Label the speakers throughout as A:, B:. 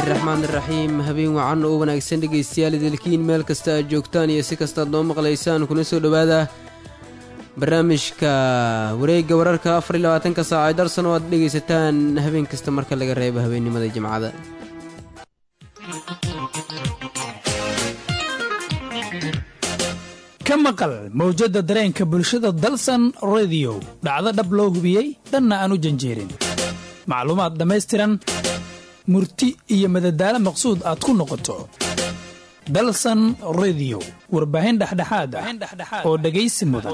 A: raxmaan iraxiim habeen wacan oo wanaagsan dhegaystayaal idilkiin meel kasta aad joogtaan iyo si kastaad noo maqlaysaan kuna soo dhowaada barnaamijka wareegga wararka afar iyo labaatanka saac ee darsan oo aad dhegaysataan habeen kasta marka laga reebo habeennimada jimcada
B: ka maqal mawjadda dareenka bulshada dalsan rediyo dhacdo dhab loo hubiyey dhanna aan u janjeerin macluumaad dhammaystiran murti iyo madadaalo maqsuud aad ku noqoto dalsan rediyo warbaahin dhexdhexaad ah oo dhegaysi mudan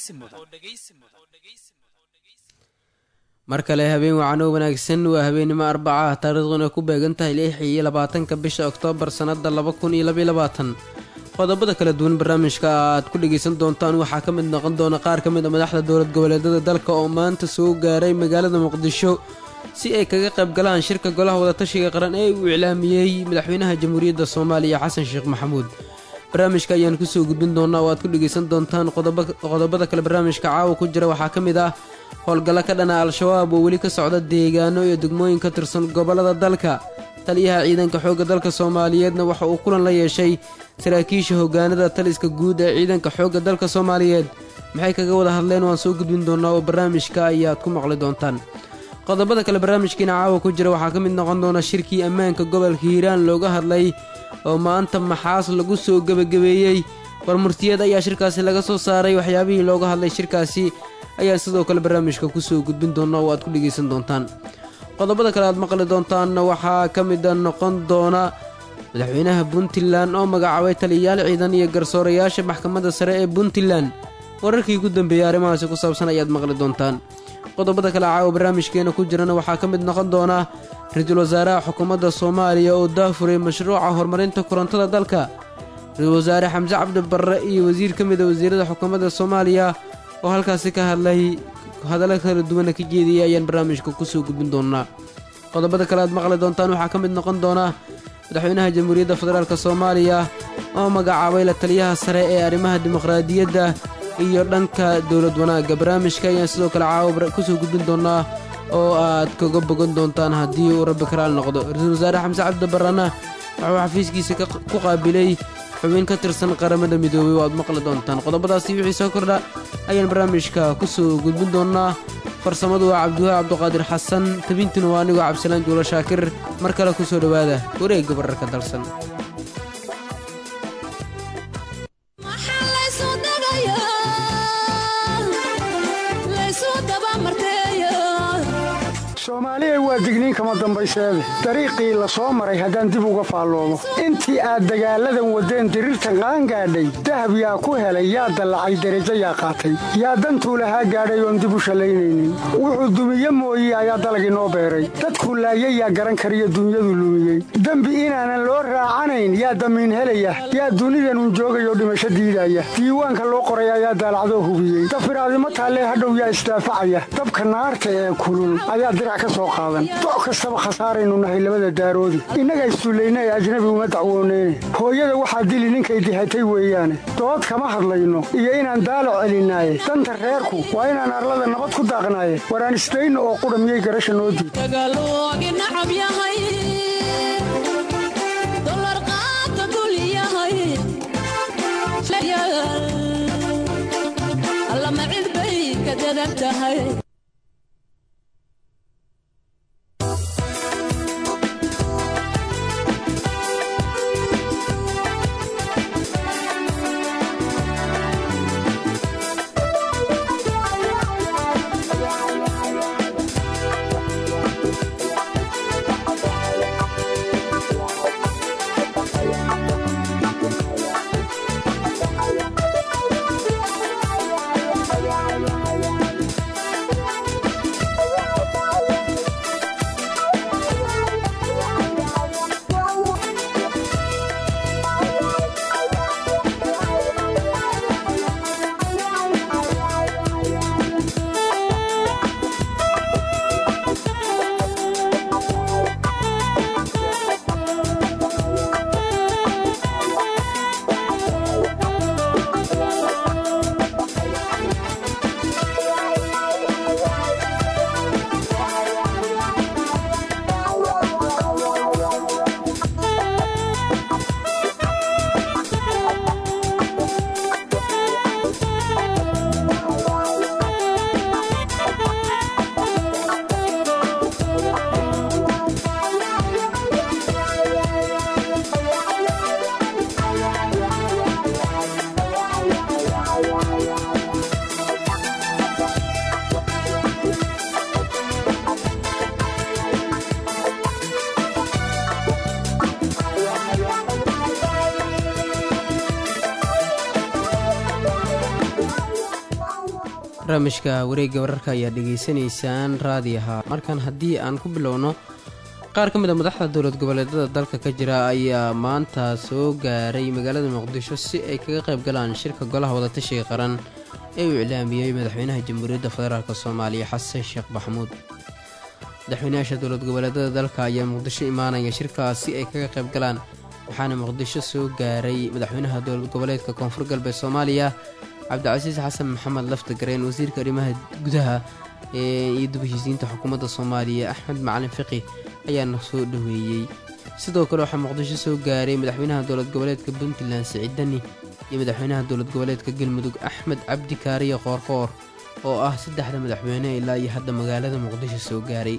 A: mar kale habeen wacan oo wanaagsan waa habeennimo arbaca ah taariikhduna ku beegan tahay lix iyo labaatanka bisha oktoobar sannadda laba kun iyo labaiyo labaatan qodobada kala duwan barnaamijka aad ku dhegaysan doontaan waxaa ka mid noqon doona qaar ka mid a madaxda dowlad goboleedyada dalka oo maanta soo gaaray magaalada muqdisho si ay kaga qayb galaan shirka golaha wadatashiga qaran ee uu iclaamiyey madaxweynaha jamhuuriyadda soomaaliya xasan sheekh maxamuud barnaamijka ayaan kusoo gudbin doonaa oo aad ku dhegaysan doontaan qodobada kale barnaamijka caawa ku jira waxaa ka mid ah howlgallo ka dhana al-shabaab oo weli ka socda deegaano iyo degmooyin ka tirsan gobollada dalka taliyaha ciidanka xoogga dalka soomaaliyeedna waxa uu kulan la yeeshay saraakiisha hoggaanada taliska guud ee ciidanka xoogga dalka soomaaliyeed maxay kaga wada hadleen waan soo gudbin doonaa oo barnaamijka ayaad ku maqli doontaan qodobada kale barnaamijkiina caawa ku jira waxaa ka mid noqon doona shirkii ammaanka gobolka hiiraan looga hadlay oo maanta maxaas lagu soo gebagabeeyey warmurtiyeed ayaa shirkaasi laga soo saaray waxyaabihii looga hadlay shirkaasi ayaa sidoo kale barnaamijka kusoo gudbin doona oo aad ku dhegaysan doontaan qodobada kale aad maqli doontaanna waxaa ka mida noqon doona madaxweynaha puntland oo magacaabay taliyayaal ciidan iyo garsoorayaasha maxkamadda sare ee puntland wararkii ugu dambeeyey arrimahaasi ku saabsan ayaad maqli doontaan qodobada kale caawa barnaamijkeena ku jirana waxaa ka mid noqon doona ra-iisul wasaaraha xukuumadda soomaaliya oo daafuray mashruuca horumarinta korontada dalka ra-iisul wasaare xamse cabdi barre iyo wasiir ka mid a wasiirada xukuumadda soomaaliya oo halkaasi ka hadlay hadallo kala duwana ka jeediyay ayaan barnaamijka kusoo gudbin doonaa qodobada kale aad maqli doontaan waxaa ka mid noqon doona madaxweynaha jamhuuriyadda federaalk soomaaliya oo magacaabay la taliyaha sare ee arrimaha dimuqraadiyadda iyo dhanka dowlad wanaagga barnaamijka ayaan sidoo kale caawa kusoo gudbin doonaa oo aad kaga bogan doontaan haddii uu rabbi karaal noqdo ra-iisul wasaare xamse cabdi barrana waxuu xafiiskiisa ku qaabilay xubin ka tirsan qaramada midoobey oo aad maqli doontaan qodobadaasi wixii soo kordha ayaan barnaamijka kusoo gudbin doonaa farsamadu waa cabdiwaahi cabduqaadir xasan tabintuna waa anigoo cabdisalaan juulo shaakir mar kale ku soo dhowaada wareegga bararka dalsan
C: soomaaliya waa digniin kama dambayseede dariiqii la soo maray haddaan dib uga faalloomo intii aad dagaalladan waddeen diriirtan qaangaadhay dahab yaa ku helay yaa dallacay derajo yaa qaatay yaa dantuu lahaa gaadhay oon dib u shallaynaynin wuxuu dumiye mooye ayaa dalag inoo beeray dadkuu laayay yaa garan kariyo dunyadu lumiyey dembi inaanan loo raacanayn yaa damiin helaya yaa dunidanun joogayoo dhimasho diidaya diiwaanka loo qoray ayaa daalacdoo hubiyey dafiraadimo taallee hadhow yaa isdaafacaya dabka naarta ee kulul ayaa doc kastaba khasaaraynu nahay labada daaroodi innaga issullayna ee ajnabi uma dacwooneyne hooyada waxaa dili ninkay dihatay weeyaane dood kama hadlayno iyo inaan daalo celinaaye danta reerku waa inaan arlada nabad ku daaqnaaye waraan isdayno oo qudha miyay garasha noo diid
A: barnaamijka wareegga wararka ayaa dhegaysanaysaan raadiyaha markan haddii aan ku bilowno qaar ka mid a madaxda dowlad goboleedada dalka ka jira ayaa maanta soo gaaray magaalada muqdisho si ay kaga qayb galaan shirka golaha wadatashiga qaran ee uu iclaamiyey madaxweynaha jamhuuriyadda federaalk soomaaliya xasan sheekh maxamuud madaxweynayaasha dowlad goboleedada dalka ayaa muqdisho imaanaya shirkaas si ay kaga qayb galaan waxaana muqdisho soo gaaray madaxweynaha dowlad goboleedka koonfur galbeed soomaaliya cabdicasiis xasan maxamed laftagareen wasiirka arrimaha gudaha iyo dib heshiisiinta xukuumadda soomaaliya axmed macalin fiqi ayaana soo dhoweeyey sidoo kale waxaa muqdisho soo gaaray madaxweynaha dowlad goboleedka puntland siciid dani iyo madaxweynaha dowlad goboleedka galmudug axmed cabdi kaariye qoorqoor oo ah saddexda madaxweyne ilaa iyo hadda magaalada muqdisho soo gaaray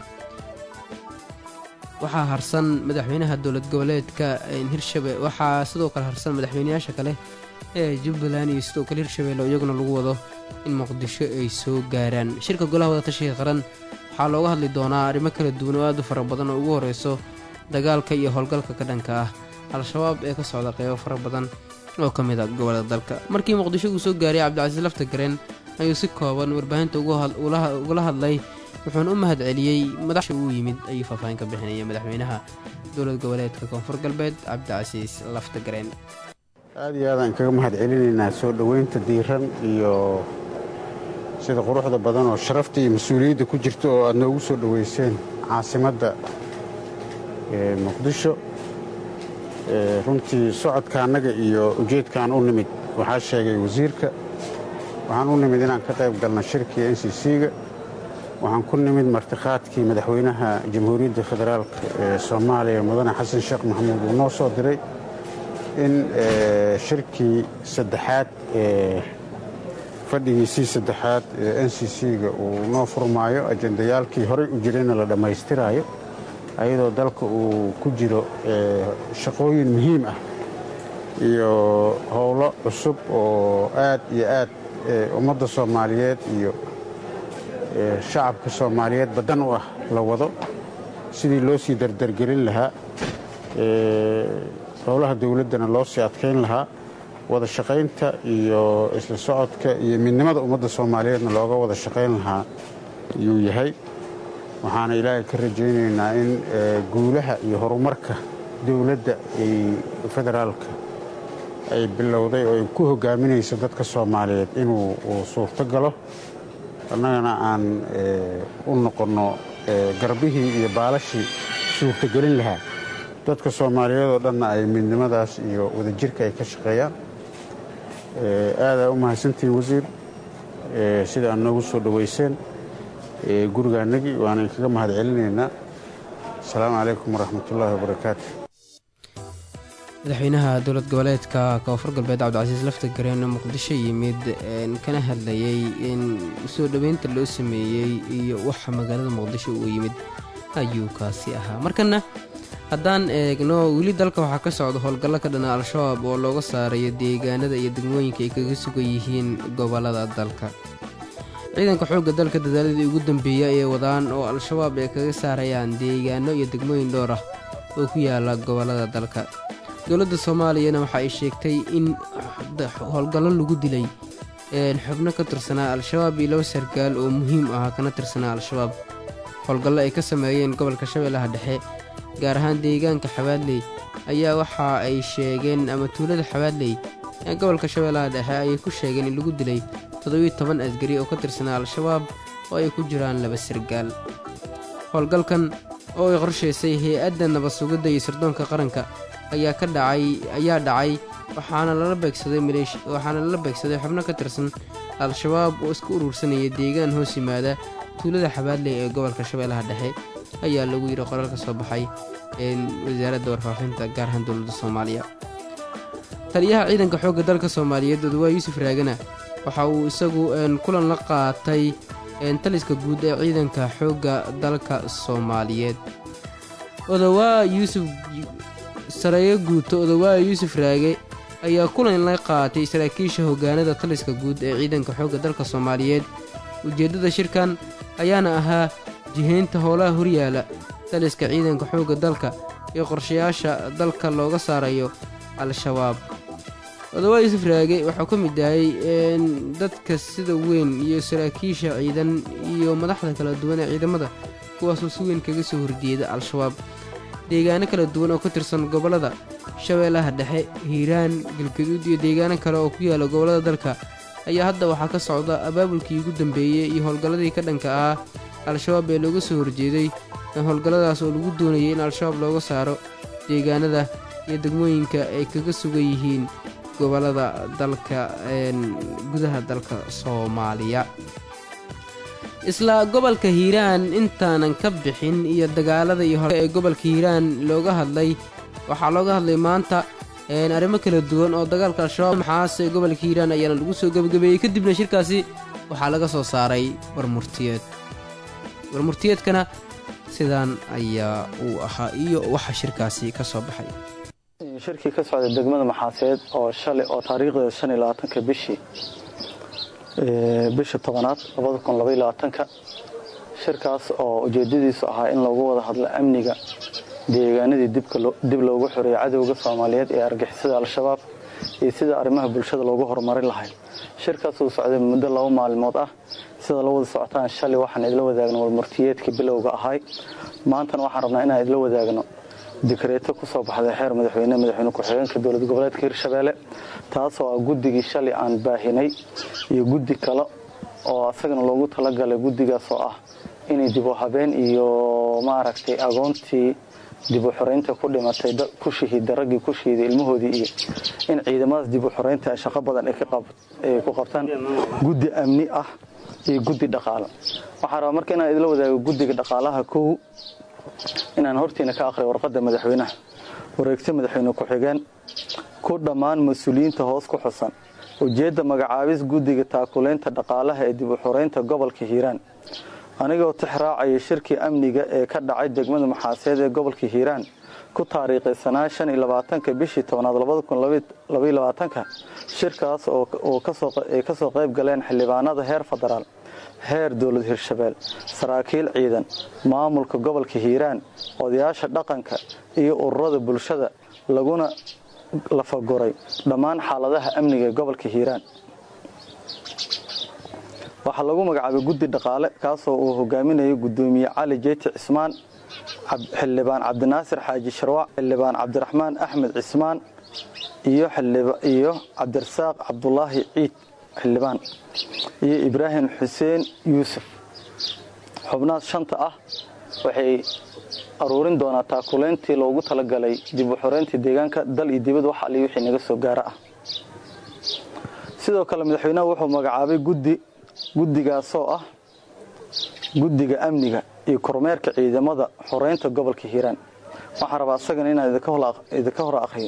A: waxaa harsan madaxweynaha dowlad goboleedka hirshabe waxaa sidoo kale harsan madaxweyneyaasha kale ee jubbaland iyo sidoo kale hirshabeelle iyaguna lagu wado in muqdisho ay soo gaaraan shirka golaha wadatashiga qaran waxaa looga hadli doonaa arrimo kala duwan oo aad u fara badan oo ugu horeyso dagaalka iyo howlgalka ka dhanka ah al-shabaab ee ka socda qeybo fara badan oo ka mid a gobolada dalka markii muqdisho uu soo gaaray cabdicasiis laftagareen ayuu si kooban warbaahinta ugala hadlay wuxuuna u mahad celiyey madaxsha uu yimid ayuu faahfaahin ka bixinaya madaxweynaha dowlad goboleedka koonfur galbeed cabdicasiis laftagareen
D: aad iyo aadaan kaga mahad celinaynaa soo dhoweynta diiran iyo sida quruxda badan oo sharafta iyo mas-uuliyadda ku jirta oo aad noogu soo dhoweyseen caasimadda muqdisho runtii socodka annaga iyo ujeedkaan u nimid waxaa sheegay wasiirka waxaan u nimid inaan ka qayb galna shirkii n c c-ga waxaan ku nimid martikhaadkii madaxweynaha jamhuuriyadda federaalk ee soomaaliya mudane xasan sheekh maxamuud uu noo soo diray in shirkii saddexaad ee fadhigiisii saddexaad ee n c c-ga uu noo furmaayo ajendayaalkii horey u jirayna la dhammaystiraayo ayadoo dalka uu ku jiro shaqooyin muhiim ah iyo howlo cusub oo aad iyo aad ummadda soomaaliyeed iyo shacabka soomaaliyeed baddan u ah la wado sidii loo sii dardargelin lahaa howlaha dowladdana loo sii adkayn lahaa wada shaqaynta iyo isla socodka iyo midnimada ummadda soomaaliyeedna looga wada shaqayn lahaa yuu yahay waxaana ilaahay ka rajaynaynaa in guulaha iyo horumarka dowladda federaalka ay bilowday oo ay ku hogaaminayso dadka soomaaliyeed inuu suurto galo annagana aan u noqonno garbihii iyo baalashii suurtogelin lahaa dadka soomaaliyeed oo dhanna ay midnimadaas iyo wadajirka ay ka shaqeeyaan aadaa u mahadsantihiin wasiir sida aad noogu soo dhoweyseen gurigaanagii waana inkaga mahad celinaynaa asalaamu calaykum waraxmatullaahi wabarakaatu
A: madaxweynaha dowlad goboleedka koonfur galbeed cabdicasiis laftagareen oo muqdisho yimid kana hadlayay in soo dhoweynta loo sameeyey iyo waxa magaalada muqdisho uu yimid ayuu kaasi ahaa markana haddaan eegno weli dalka waxaa ka socda howlgallo ka dhana al-shabaab oo looga saarayo deegaanada iyo degmooyinka ay kaga sugan yihiin gobollada dalka ciidanka xoogga dalka dadaaladii ugu dambeeya ee wadaan oo al-shabaab ay kaga saarayaan deegaano iyo degmooyin dhowr ah oo ku yaala gobollada dalka dowladda soomaaliyana waxa ay sheegtay in howlgallo lagu dilay xubno ka tirsanaa al-shabaab iyo laba sargaal oo muhiim ah kana tirsanaa al-shabaab howlgallo ay ka sameeyeen gobolka shabeellaha dhexe gaar ahaan deegaanka xabaadley ayaa waxa ay sheegeen ama tuulada xabaadley ee gobolka shabeellaha dhexe ayay ku sheegeen in lagu dilay toddobiyo toban asgari oo ka tirsanaa al-shabaab oo ay ku jiraan laba sargaal howlgalkan oo ay qorshaysay hay-adda nabad sugidda iyo sirdoonka qaranka ayaa ka dhacay ayaa dhacay waxaana lala beegsaday waxaana lala beegsaday xubno ka tirsan al-shabaab oo iska urursanaya deegaan hoos yimaada tuulada xabaadley ee gobolka shabeellaha dhexe ayaa lagu yidhi qoraal ka soo baxay wasaaradda warfaafinta gaar ahaan dowladda soomaaliya taliyaha ciidanka xoogga dalka soomaaliyeed odawaa yuusuf raagana waxa uu isagu kulan la qaatay taliska guud ee ciidanka xoogga dalka soomaaliyeed odawaa yuusuf sareeyo guuto odawaa yuusuf raage ayaa kulan la qaatay saraakiisha hoggaanada taliska guud ee ciidanka xoogga dalka soomaaliyeed ujeeddada shirkan ayaana ahaa jihaynta howlaha horyaala taliska ciidanka xoogga dalka iyo qorshayaasha dalka looga saarayo al-shabaab odawaa yuusuf raage wuxuu ka mid yahay dadka sida weyn iyo saraakiisha ciidan iyo madaxda kala duwan ee ciidamada kuwaasoo si weyn kaga soo horjeeda al-shabaab deegaano kala duwan oo ka tirsan gobollada shabeellaha dhexe hiiraan galgaduud iyo deegaano kale oo ku yaala gobollada dalka ayaa hadda waxaa ka socda abaabulkii ugu dambeeyey iyo howlgalladii ka dhanka ah al-shabaab ee looga soo horjeeday howlgalladaas oo lagu doonayay in al-shabaab looga saaro deegaanada iyo degmooyinka ay kaga sugan yihiin gobollada dalka gudaha dalka soomaaliya isla gobolka hiiraan intaanan ka bixin iyo dagaalada iyo hore ee gobolka hiiraan looga hadlay waxaa looga hadlay maanta arrimo kala duwan oo dagaalka al-shabaab maxaase gobolka hiiraan ayaana lagu soo gebagabeeyey kadibna shirkaasi waxaa laga soo saaray warmurtiyeed warmurtiyeedkana sidaan ayaa uu ahaa iyo waxa shirkaasi ka soo baxay
E: shirkii ka socday degmada maxaaseed oo shalay oo taariikhdeeda shan iyo labaatanka bishii bisha tobanaad labada kun labaiyo labaatanka shirkaas oo ujeedadiisu ahaa in loogu wada hadlo amniga deegaanadii dib loogu xoreeyay cadowga soomaaliyeed ee argixisada al-shabaab iyo sida arrimaha bulshada loogu horumarin lahay shirkaas uu socday muddo laba maalmood ah sida la wada socotaan shalay waxaan idla wadaagno warmurtiyeedkii bilowga ahay maantana waxaan rabnaa inaan idla wadaagno dikreeto ku soo baxday xeer madaxweyne madaxweyne ku-xigeenka dowlad goboleedka hirshabeelle taasoo ah guddigii shalay aan baahinay iyo guddi kale oo asagana loogu talagalay guddigaas oo ah inay dib u habeen iyo maaragtay agoontii dib u xoreynta ku dhimatay ku shahiida raggii ku shahiiday ilmahoodii iyo in ciidamadaas dib u xoreynta ay shaqo badan ay ku qabtaan guddi amni ah iyo guddi dhaqaalo waxaa rabaa marka inaan idla wadaago guddiga dhaqaalaha kow inaan hortiina ka aqriya warqadda madaxweynaha wareegto madaxweyne ku-xigeen ku dhammaan mas-uuliyiinta hoos ku xusan ujeedda magacaabis guddiga taakuleynta dhaqaalaha ee dib u xoreynta gobolka hiiraan anigoo tixraacaya shirkii amniga ee ka dhacay degmada maxaaseed ee gobolka hiiraan ku taariikaysanaa shan iyo labaatanka bishii tobnaad labada kun labaiyo labaatanka shirkaas oo ay ka soo qayb galeen xildhibaanada heer federaal heer dowlad hirshabeel saraakiil ciidan maamulka gobolka hiiraan odayaasha dhaqanka iyo ururada bulshada laguna lafaguray dhammaan xaaladaha amniga ee gobolka hiiraan waxaa lagu magacaabay guddi dhaqaale kaasoo uu hogaaminayo gudoomiye cali jeyti cismaan xildhibaan cabdinaasir xaaji sharwac xildhibaan cabdiraxmaan axmed cismaan iyo cabdirasaaq cabdulaahi ciid xildhibaan iyo ibraahim xuseen yuusuf xubnahaas shanta ah waxay aruurin doonaa taakuleyntii loogu talagalay dib u xoreyntii deegaanka dal iyo dibad wax ali wixii naga soo gaara ah sidoo kale madaxweynaha wuxuu magacaabay guddi guddigaasoo ah guddiga amniga iyo kormeerka ciidamada xoreynta gobolka hiiraan waxaan rabaa asagana inaan idinka hor aqriyo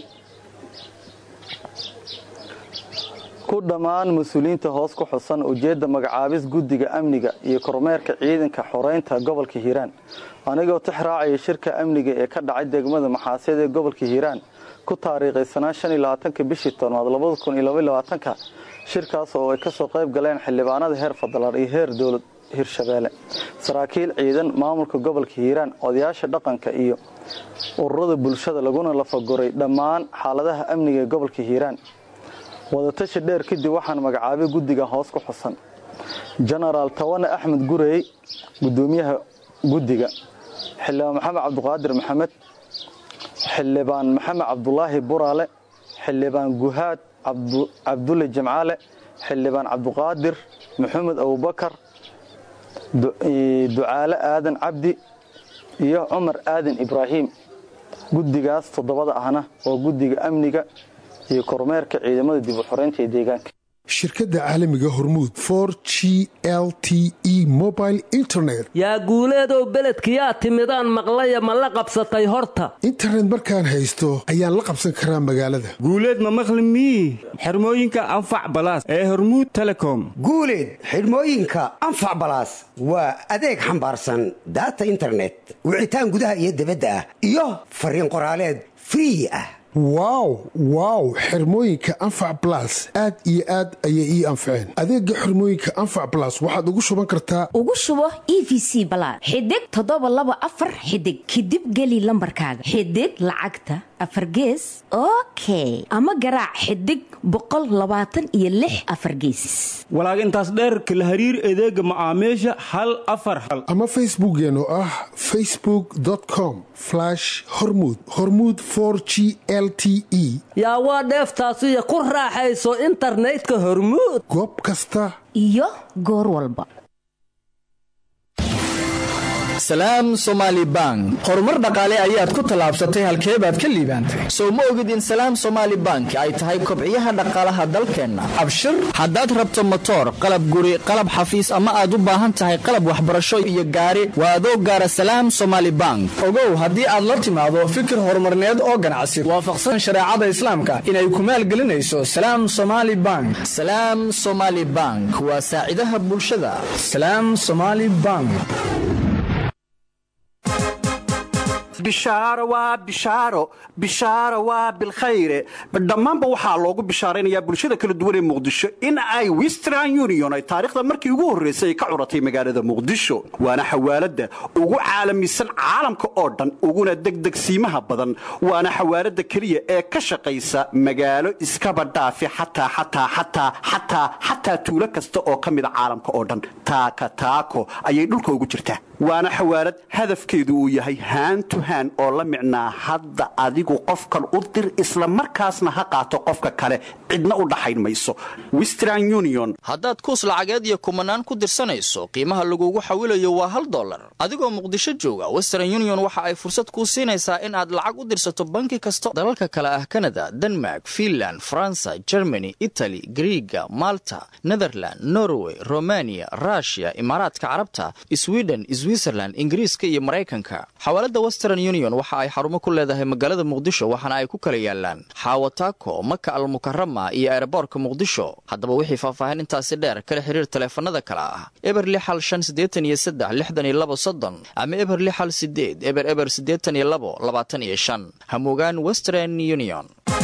E: ku dhammaan mas-uuliyiinta hoos ku xusan ujeedda magacaabis guddiga amniga iyo kormeerka ciidanka xoreynta gobolka hiiraan anigoo tixraacaya shirka amniga ee ka dhacay degmada maxaaseed ee gobolka hiiraan ku taariikaysanaa shan iyo labaatanka bishii tobnaad labada kun iyo labaiyo labaatanka shirkaas oo ay ka soo qayb galeen xildhibaanada heer federaal iyo heer dowlad hirshabeelle saraakiil ciidan maamulka gobolka hiiraan odayaasha dhaqanka iyo ururada bulshada laguna lafaguray dhammaan xaaladaha amniga ee gobolka hiiraan wadatashi dheer kadib waxaan magacaabay guddiga hoos ku xusan jenaraal tawane axmed gurey gudoomiyaha guddiga xildhibaan maxamed cabdiqaadir maxamed xildhibaan maxamed cabdulaahi buraale xildhibaan guhaad cabdulle jimcaale xildhibaan cabdiqaadir maxamed abubakar ducaale aadan cabdi iyo cumar aadan ibraahim guddigaas toddobada ahna oo guddiga amniga iyo kormeerka ciidamada dib u xoreynta ee deegaanka
F: shirkadda caalamiga hormuud for g l t e mobile internet
G: yaa guuleedow beledkiyaa timidaan maqlaya ma la qabsatay horta
F: internet markaan haysto ayaan la qabsan karaa magaalada
H: guuleed ma maqli mii xirmooyinka anfac balaas ee hormuud telecom
I: guuleed xidhmooyinka anfac balaas waa adeeg xambaarsan daata internet wicitaan gudaha iyo dibadda ah iyo fariin qoraaleed free ah
F: wow wow xirmooyinka anfac balas aad iyo aad ayay ii anfaceen adeega xirmooyinka anfac balas waxaad ugu shuban kartaa
J: ugu shubo e v c balaad xidig toddoba laba afar xidig kadib geli lambarkaaga xidig lacagta afargees okay ama garaac xidig boqol labaatan iyo lix afargeesis
H: walaag intaas dheerka la hariir adeega macaamiisha hal afar hal
F: ama facebookeen oo ah facebookcom hormud hormud g l t e
G: yaa waa dheeftaasiyo ku raaxayso internetka hormuud
F: goob kasta
J: iyo goor walba
K: salaam somaali bank horumar dhaqaale ayaad ku tallaabsatay halkee baad ka liibaantay sow ma ogid in salaam somaali bank ay tahay kobciyaha dhaqaalaha dalkeenna abshir haddaad rabto motoor qalab guri qalab xafiis ama aad u baahan tahay qalab waxbarasho iyo gaari waa adoo gaara salaam somaali bank ogow haddii aad la timaado fikir horumarneed oo ganacsi waafaqsan shareecada islaamka inay ku maalgelinayso salaam somaali bank salaam somaali bank waa saacidaha bulshada salaam somaali bank
L: bishaaro waa bishaaro bishaaro waa bilkhayre dhammaanba waxaa loogu bishaaraynayaa bulshada kala duwan ee muqdisho in ay western union ay taariikhda markii ugu horraysay ay ka curatay magaalada muqdisho waana xawaaladda ugu caalamisan caalamka oo dhan uguna degdegsiimaha badan waana xawaaladda keliya ee ka shaqaysa magaalo iskaba dhaafi xataa xataa xataa xataa xataa tuulo kasta oo ka mida caalamka oo dhan taaka taako ayay dhulka ugu jirtaa waana xawaalad hadafkeedu uu yahay haantu haan oo la micnaa hadda adigu qofkan u dir isla markaasna ha qaato qofka kale cidna u dhaxayn mayso western union
K: haddaad kuus lacageed iyo kumanaan ku dirsanayso qiimaha lagugu xawilayo waa hal dollar adigoo muqdisho jooga western union waxa ay fursad kuu siinaysaa in aad lacag u dirsato banki kasta dalalka kale ah kanada denmark finland faransa germany itali griiga malta netherland norway romaniya rushia imaaraadka carabta sweden switzerland ingiriiska iyo maraykanka xawaalada western union waxa ay xarumo ku leedahay magaalada muqdisho waxaana ay ku kala yaalaan xaawataako maka almukarama iyo eeraboorka muqdisho haddaba wixii faahfaahin intaasi dheer kala xiriir taleefanada kale ah eber lixal shan siddeetan iyo saddex lixdan iyo labo soddon ama eber lixal sideed eber eber siddeetan iyo labo labaatan iyo shan hamugaan western union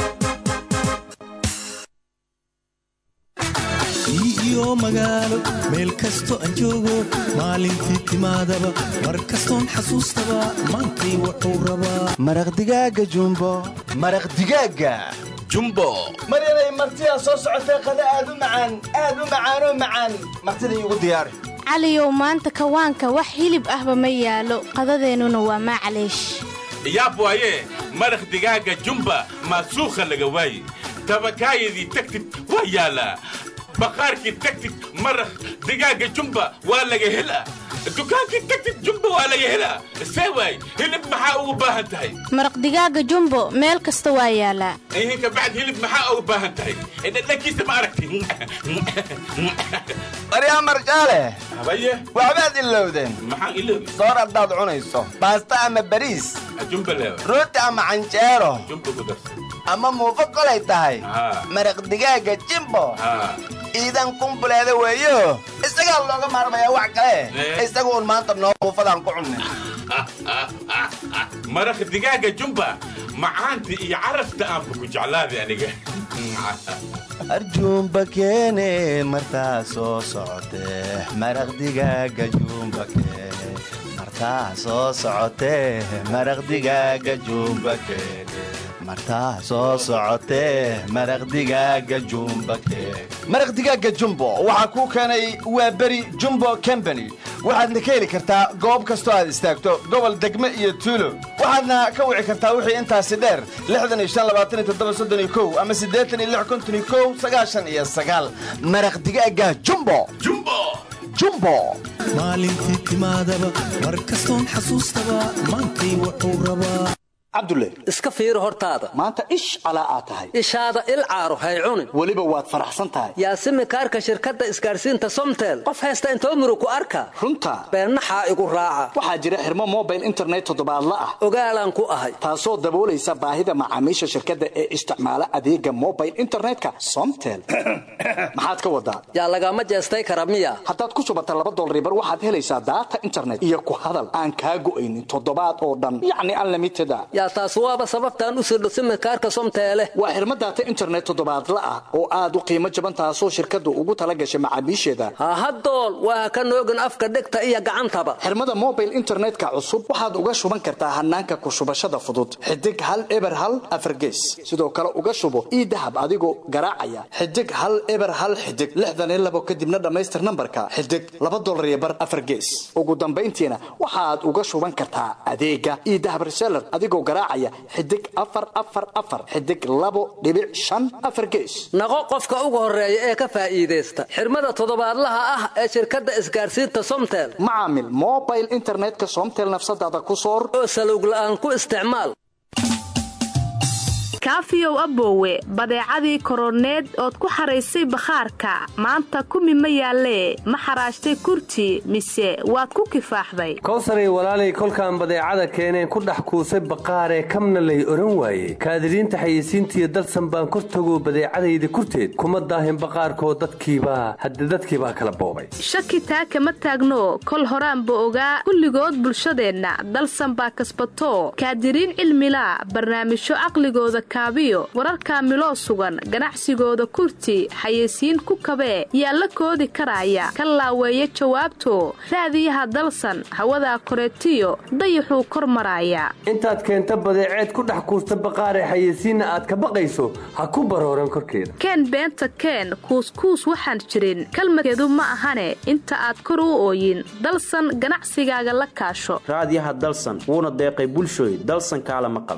M: iyo magaalo meel kasto aan joogo maalintii timaadaba mar kastoon xasuustaba maantay wuxuu rabaa
N: maraq digaaga jumbo maraq digaaga jumbo
O: maryanay martidaa soo socotee qada aad u macaan aad u macaanoo macaan martida iigu diyaari
P: caliyow maanta kawaanka wax hilib ahba ma yaalo qadadeennuna waa maclaysh
Q: yaab waaye maraq digaaga jumba maasuukha laga waaye tabakaayadii tagtid waa yaalaa baqaarkii tagtid maraq digaaga jumba waa laga helaa dukaankii tagtid jumba waa laga helaa see waay hilib maxaa ugu baahan tahay
P: maraq digaaga jumbo meel kasta waa yaalaa
Q: ihinka bacd hilib maxaa ugu baahan tahay dhadhankiisa ma aragti
O: baryaa marjaale
Q: habaye
O: waxbaad ilowdeen
Q: maxaan iloobi
O: soor haddaad cunayso baasta ama bariis
Q: jumba leewa
O: rooti ama canjeero
Q: jumba ku darsa
O: ama muufo kolay tahay maraq digaaga jimbo iidan kumbuleeda weeyo isagaa looga maarmayaa wax kale isaga uun maanta noo muufadaan ku cunne
Q: maraq digaaga jumba macaanta iyo carafta aanba ku jeclaaday aniga
N: arjuumba keene martaa soo socotee maraq digaaga juumba keene martaa soo socotee maraq digaaga juumba keene martaa soo socotee maraq digaaga jumba keene
O: maraq digaaga jumbo waxaa kuu keenay waa beri jumbo combany waxaadna ka heli kartaa goob kastoo aad istaagto gobol degme iyo tuulo waxaadna ka wici kartaa wixii intaasi dheer ama iyo maraq digaaga jumbo jumbo
M: maalintii timaadaba mar kastoon xasuustaba maantay wuxuu rabaa
L: cabdulle
G: iska fiiri hortaada
L: maanta ish calaa aad tahay
G: ishaada il caaro hay cunin
L: weliba waad faraxsan tahay
G: yaasimi kaarka shirkadda isgaarsiinta somtel qof haysta intoo murug ku arka
L: runta
G: beennaxaa igu raaca
L: waxaa jira xirmo mobile internet toddobaadla ah
G: ogaalaan ku ahay
L: taasoo daboolaysa baahida macaamiisha shirkadda ee isticmaala adeega mobile internetka somtel maxaad ka wadaa
G: yaa lagama jeestay kara miya
L: haddaad ku shubata laba dolaribar waxaad helaysaa daata internet iyo ku hadal aan kaa go'aynin toddobaad oo dhan yacni unlimited
G: yaa taas waaba sababtaan u sirdho simirkaarka somteele
R: waa xirmo daata internet toddobaadla ah oo aad u qiimo jaban taasoo shirkaddu ugu tala gashay macaamiisheeda
G: hahadool waa ka noogin afka dhegta iyo gacantaba
R: xirmada mobile internetka cusub waxaad uga shuban kartaa hanaanka ku shubashada fudud xidig hal eber hal afargees sidoo kale uga shubo ii dahab adigoo garaacaya xidig hal eber hal xidig lixdan iyo labo kadibna dhammaystir nambarka xidig laba dolar iyo bar afargees ugu dambayntiina waxaad uga shuban kartaa adeega ii dahab reseller adigoo garaacaya xidig afar afar afar xidig labo dhibic shan afar gees
G: naqo qofka ugu horeeya ee ka faa'iidaysta xirmada toddobaadlaha ah ee shirkadda isgaarsiinta somtel
R: macaamil mobile internetka somtel nafsadaada ku soor
G: oo salowg la'aan ku isticmaal
S: kaafiyow aboowe badeecadii koroneed ood ku xaraysay bakhaarka maanta kumi ma yaallee ma xaraashtay kurti mise waad ku kifaaxday
T: kowsaray walaalay kolkaan badeecada keeneen ku dhex kuusay baqaaree kamna lay odhan waaye kaadiriinta xayeysiintiiyo dalsan baan kor tagoo badeecadayda kurteed kuma daahin baqaarkoo dadkiibaa hadde dadkiibaa kala boobay
S: shaki taa kama taagno kol horaanba ogaa kulligood bulshadeenna dalsan baa kasbato kaadiriin cilmilaa barnaamijyo caqligooda kaabiyo wararka miloo sugan ganacsigooda kurti xayeysiin ku kabee yaa la koodi karaya ka laaweeya jawaabto raadiyaha dalsan hawadaa koreetiyo dayaxuu kor maraaya
T: intaad keenta badeeceed ku dhex kuusta baqaaree xayeysiinna aad ka baqayso ha ku barooran korkeeda
S: keen beenta keen kuuskuus waxaan jirin kalmadkeedu ma ahane inta aad kor u ooyin dalsan ganacsigaaga la kaasho
U: raadiyaha dalsan wuuna deeqay bulshooy dalsan kaala maqal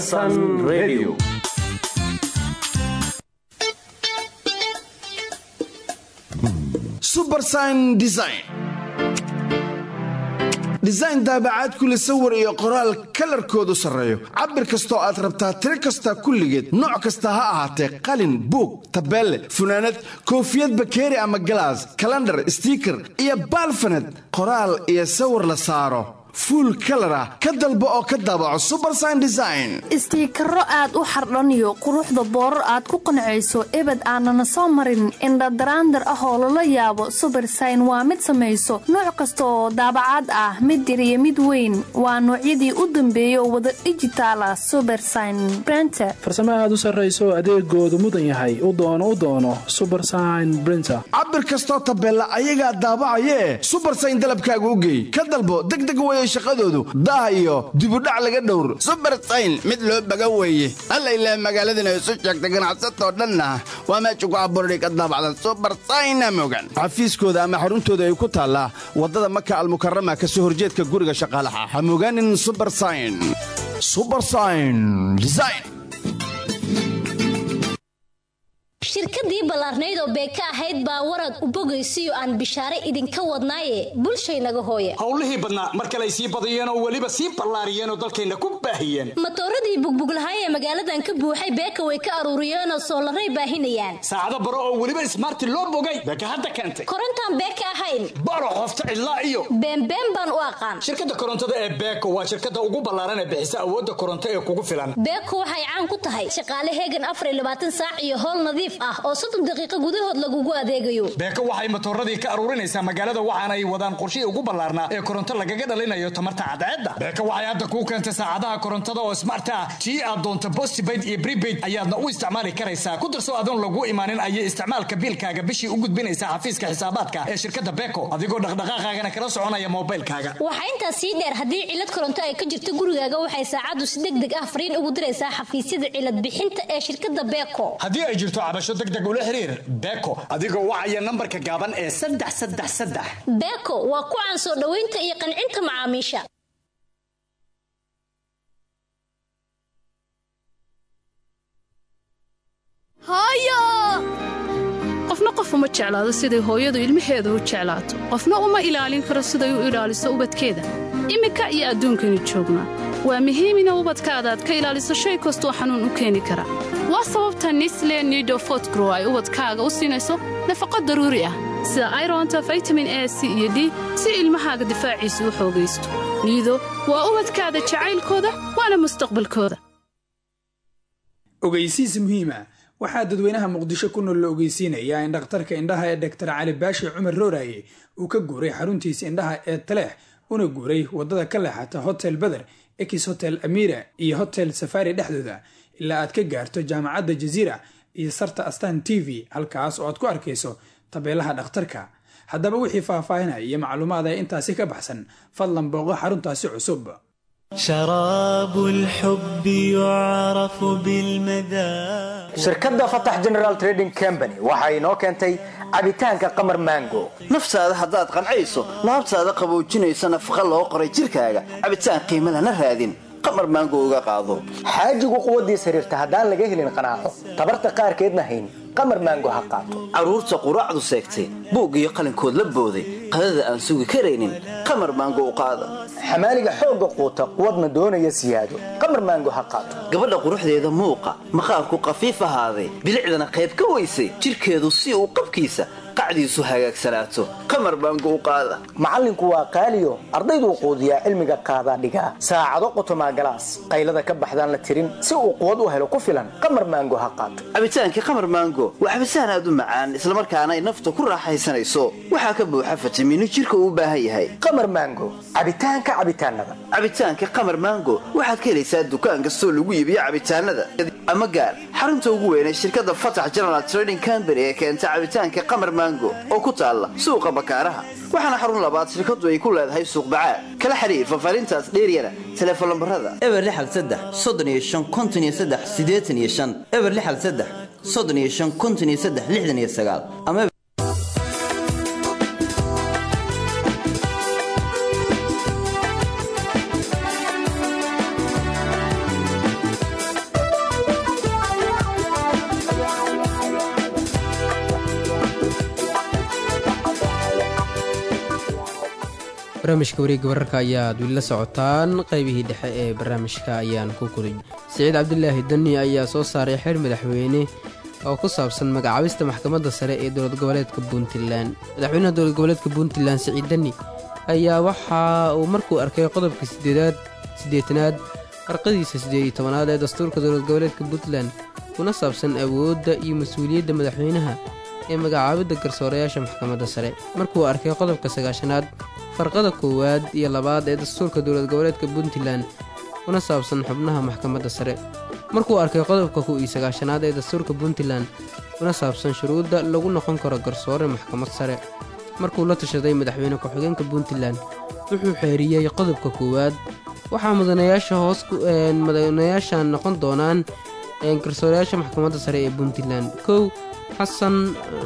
V: subersign design design daabacaad kule sawir iyo qoraal kalarkoodu sarreeyo cabir kastoo aad rabtaa tiro kasta kulligeed nooc kasta ha ahaatee qalin buug tabeelle funaanad koofiyad bakeeri ama galaas kalandhar stiiker iyo baalfaned qoraal iyo sawir la saaro fuul kalar ah ka dalbo oo ka daabaco subersign design
W: istiikaro aad u xardhaniyo quruxda boorar aad ku qancayso ebed aanana soo marin indhadaraandar ah oo lala yaabo subersign waa mid samayso nooc kasta oo daabacaad ah mid yar iyo mid weyn waa noocyadii u dambeeyay oo wada dhijitaal ah subersign brenter
B: farsamo aad u sarrayso adeegoodu mudan yahay u doono u doono subersign brinter
V: cabir kastoo tabeella ayagaa daabacayee subersign dalabkaaga u geey ka dalbo degdeg weye shaqadoodu daah iyo dibudhac laga dhowr
X: subersayn mid loo baga weeye alla ilaah magaaladana isu sheegta ganacsatoo dhanna waa meesha ku abuurhay ka daabacda subersayna mogan
V: xafiiskooda ama xaruntooda ay ku taallaa waddada maka almukarama ka soo horjeedka guriga shaqaalaha ha mogaanin subersayn subersayn design
Y: shirkadii ballaarnayd oo beeka ahayd baa warad u bogaysiyo aan bishaare idinka wadnaaye bulshaynaga hooya
R: howlihii badnaa mar kale ay sii badiyeen oo weliba sii ballaariyeen oo dalkayna ku baahiyeen
Y: matooradii bugbuglahaay ee magaaladan ka buuxay beeka way ka aruuriyeenoo soolaray baahinayaan
R: saacado baro oo weliba ismaarti loo bogay beeka hadda keentay
Y: korontaan beeka ahayn
R: baro qofta cidlaa iyo
Y: beenbeen baan u aqaan
R: shirkadda korontada ee beeko waa shirkadda ugu ballaaran ee bixisa awoodda koronto ee kugu filan
Y: beeko waxay caan ku tahay shaqaale heegan afar iyo labaatan saac iyo howl nadiif ah oo soddon daqiiqo gudahood lagugu adeegayo
R: beeko waxay matooradii ka aruurinaysaa magaalada waxaana ay wadaan qorshihii ugu ballaarnaa ee koronto lagaga dhalinayo tamarta cadceedda beeko waxay hadda kuu keentay saacadaha korontada oo smart ah tii aad doonto postpaid iyo prepaid ayaadna u isticmaali karaysaa ku darso adoon lagu imaanin ayay isticmaalka biilkaaga bishii u gudbinaysaa xafiiska xisaabaadka ee shirkadda beeko adigoo dhaqdhaqaaqaagana kala soconaya moobaylkaaga
Y: waxaa intaas sii dheer haddii cilad koronto ay ka jirto gurigaaga waxay saacaddu si deg deg ah fariin ugu diraysaa xafiisyada cilad bixinta ee shirkadda beeko
R: haddii ay jirto cabasho degdeg ula xiriir beeko adigoo wacaya nambarka gaaban ee saddex saddex saddex
Y: beeko waa ku caan soo dhoweynta iyo qancinta macaamiisha
Z: hooyo qofna qof uma jeclaado siday hooyadu ilmaheeda u jeclaato qofna uma ilaalin karo siday u ilaaliso ubadkeeda iminka iyo adduunkaynu joognaa waa muhiim ina ubadkaada aad ka ilaaliso shay kastoo xanuun u keeni kara waa sababta nisle nido fotgrow ay ubadkaaga u siinayso nafaqo daruuri ah sida ironta vitamin a c iyo d si ilmahaaga difaaciisa u xoogaysto niido waa ubadkaada jacaylkooda waana mustaqbalkooda
B: ogeysiis muhiima waxaa dadweynaha muqdisho ku nool la ogeysiinayaa in dhakhtarka indhaha ee doktar cali baashi cumar rooraye uu ka guuray xaruntiisa indhaha ee taleex una guuray waddada ka leexata hotel beder ex hotel amira iyo hotel safari dhexdooda ilaa aad ka gaarto jaamacadda jaziira iyo sarta astan t v halkaas oo aad ku arkayso tabeelaha dhakhtarka haddaba wixii faahfaahinaya iyo macluumaad ee intaasi ka baxsan fadlan booqo xaruntaasi cusub
M: شراب الحب يعرف بالمذاق
A: shirkadda fatax general trading company waxa inoo keentay cabitaanka qamar mango
X: naftaada haddaad qancayso laabtaada qaboojinaysa nafaqa loo qoray jidhkaaga cabitaan qiimo lana raadin qamar maango uga qaado
A: xaajigu quwaddiis xiriirta haddaan laga helin qanaaco tabarta qaarkeedna hayn qamar mango ha qaato
X: carruurta quraacdu seegtay buug iyo qalinkood la booday qadada aan sugi karaynin qamar maango u qaada
A: xamaaliga xoogga quuta quwadna doonaya siyaado qamar maango ha qaato
X: gabadha quruxdeeda muuqa maqaarku qafiif ahaaday bilicdana qayb ka weysay jidhkeedu si uu qabkiisa qacdiisu hagaagsanaato qamar maango u qaada
A: macallinku waa qaaliyo ardayduu quudiyaa cilmiga qaadaa dhigaa saacado qotomaa galaas qaylada ka baxdaan la tirin si uu quwad u helo ku filan qamar maango ha qaato
X: cabitaankii qamar maango waa cabitaan aad u macaan islamarkaana ay nafta ku raaxaysanayso waxaa ka buuxa fitamiino jidhka uu u baahan yahay
A: qamar maango cabitaanka cabitaanada
X: cabitaanka qamar maango waxaad ka helaysaa dukaan kastoo lagu iibiyo cabitaanada ama gaar xarunta ugu weyn ee shirkadda fatax general trading company ee keenta cabitaanka qamar maango oo ku taalla suuqa bakaaraha waxaana xarun labaad shirkadu ay ku leedahay suuq bacaad kala xiriir fafaarintaas dheeryana teleefon lambarada
C: eber lixal saddex soddon iyo shan konton iyo saddex siddeetan iyo shan eber lixal saddex soddon iyo shan konton iyo saddex lixdan iyo sagaal ama
D: barnaamijka wareegga wararka ayaad weli la socotaan qaybihii dhexe ee barnaamijka ayaan ku kulin siciid cabdilaahi dani ayaa soo saaray xeer madaxweyne oo ku saabsan magacaabista maxkamadda sare ee dowlad goboleedka puntland madaxweynaha dowlad goboleedka puntland siciid dani ayaa waxa uu markuu arkay qodobka sideedaad siddeetanaad farqadiisa siddeed iyo tobanaad ee dastuurka dowlad goboleedka puntland kuna saabsan awoodda iyo mas-uuliyadda madaxweynaha ee magacaabidda garsoorayaasha maxkamadda sare markuu arkay qodobka sagaashanaad farqada koowaad iyo labaad ee dastuurka dowlad goboleedka puntland kuna saabsan xubnaha maxkamadda sare markuu arkay qodobka kow iyo sagaashanaad ee dastuurka puntland kuna saabsan shuruudda lagu noqon karo garsoore maxkamad sare markuu la tashaday madaxweyne ku-xigeenka puntland wuxuu xeeriyey qodobka koowaad waxaa mudanayaasha hoos mudanayaashan noqon doonaan garsoorayaasha maxkamadda sare ee puntland kow xasan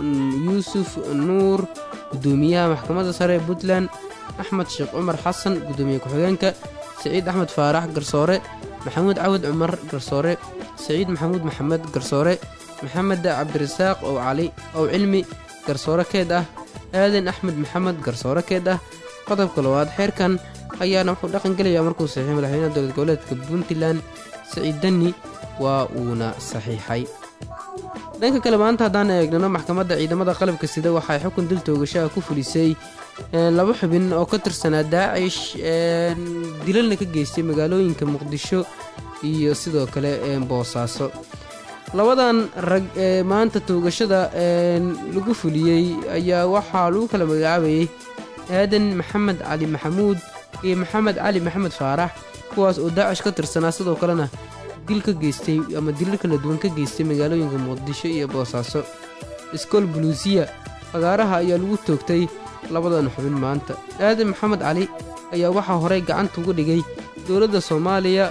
D: yuusuf nuur gudoomiyaha maxkamadda sare ee puntland axmed sheekh cumar xasan gudoomiye ku-xigeenka siciid axmed faarax garsoore maxamuud cawad cumar garsoore siciid maxamuud maxamed garsoore maxamed cabdirasaaq ow cali ow cilmi garsoore keed ah aadan axmed maxamed garsoore keed ah qodobka labaad xeerkan ayaana wuxuu dhaqan gelayaa markuu saxiixay madaxweynaha dowlad goboleedka puntland siciid dani waa uuna saxiixay dhanka kale maanta haddaan eegnano maxkamadda ciidamada qalabka sida waxay xukun dil toogashaha ku fulisay laba xubin oo ka tirsanaa daacish dilalna ka geystay magaalooyinka muqdisho iyo sidoo kale boosaaso labadan rag ee maanta toogashada lagu fuliyey ayaa waxaa lagu kala magacaabayay aadan maxamed cali maxamuud iyo maxamed cali maxamed faarax kuwaas oo daacish ka tirsanaa sidoo kalena dil ka geystay ama dilal kala duwan ka geystay magaalooyinka muqdisho iyo boosaaso iskool buluusiya fagaaraha ayaa lagu toogtay labadan xubin maanta aadan maxamed cali ayaa waxaa horey gacanta uga dhigay dowladda soomaaliya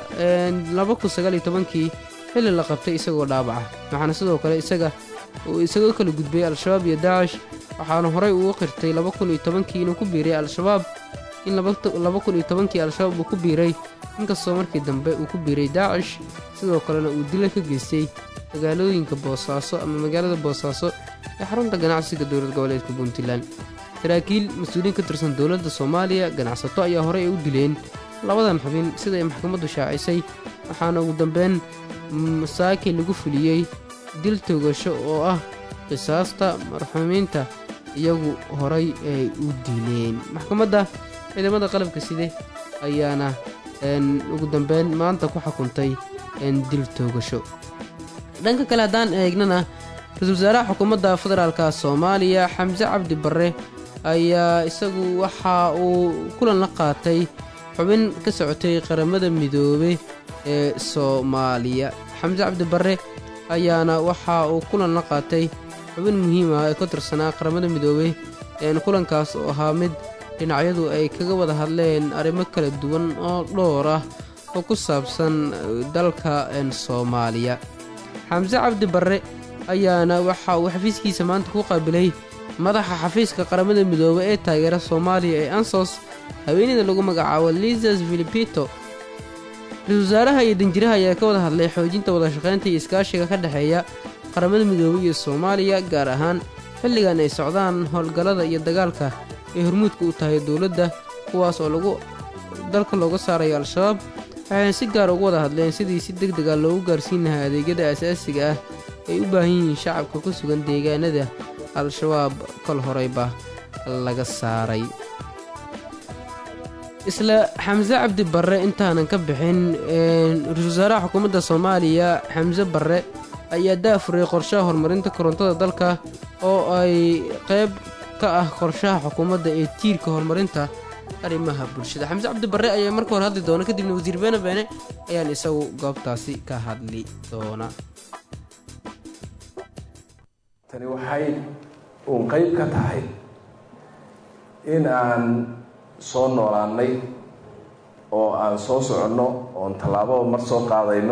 D: kii xilli la qabtay isagoo dhaabaca waxaana sidoo kale isaga uu isaga kala gudbay al-shabaab iyo daacish waxaana horey ugu qirtay kii inuu ku biiray al-shabaab in kii al-shabaab uu ku biiray inkastoo markii dambe uu ku biiray daacish sidoo kalena uu dila ka geystay magaalooyinka boosaaso ama magaalada boosaaso ee xarunta ganacsiga dowlad goboleedka puntland saraakiil mas-uuliyiin ka tirsan dowladda soomaaliya ganacsato ayaa horey ay u dileen labadan xubin sida ay maxkamaddu shaacisay waxaana ugu dambeyn masaaki lagu fuliyey dil toogasho oo ah qisaasta marxuumiinta iyagu horay ay u dileen maxkamadda ciidamada qalabka side ayaana ugu dambeyn maanta ku xukuntay dil toogasho dhanka kale haddaan eegnana ra-isul wasaaraha xukuumadda federaalka soomaaliya xamse cabdi barre ayaa isagu waxa uu kulan la qaatay xubin ka socotay qaramada midoobe ee soomaaliya xamse cabdi barre ayaana waxa uu kulan la qaatay xubin muhiim ah ee ka tirsanaa qaramada midoobey kulankaas oo ahaa mid dhinacyadu ay kaga wada hadleen arrimo kala duwan oo dhowr ah oo ku saabsan dalka soomaaliya xamse cabdi barre ayaana waxa uu xafiiskiisa maanta ku qaabilay madaxa xafiiska qaramada midoobe ee taageera soomaaliya ee ansos haweeneyda lagu magacaabo lisas filipito ra-isul wasaaraha iyo danjiraha ayaa ka wada hadlay xoojinta wadashaqaynta iyo iskaashiga ka dhexeeya qaramada midoobey iyo soomaaliya gaar ahaan xilligan ay socdaan howlgallada iyo dagaalka ay hormuudka u tahay dowladda kuwaas oo lagu dalka looga saarayo al-shabaab waxayna si gaar ugu wada hadleen sidii si deg dega loogu gaarsiin lahaa adeegyada asaasiga ah ay u baahan yihiin shacabka ku sugan deegaanada al-shabaab kol horeyba laga saaray isla xamse cabdi barre intaanan ka bixin ra-isul wasaaraha xukuumadda soomaaliya xamse barre ayaa daafuray qorshaha horumarinta korontada dalka oo ay qayb ka ah qorshaha xukuumadda ee tiirka horumarinta arrimaha bulshada xamse cabdi barre ayaa marka hore hadli doona kadibna wasiir beene beene ayaan isagu goobtaasi ka hadli doona
E: tani waxay uun qayb ka tahay in aan soo noolaannay oo aan soo soconno oon tallaababa mar soo qaadayno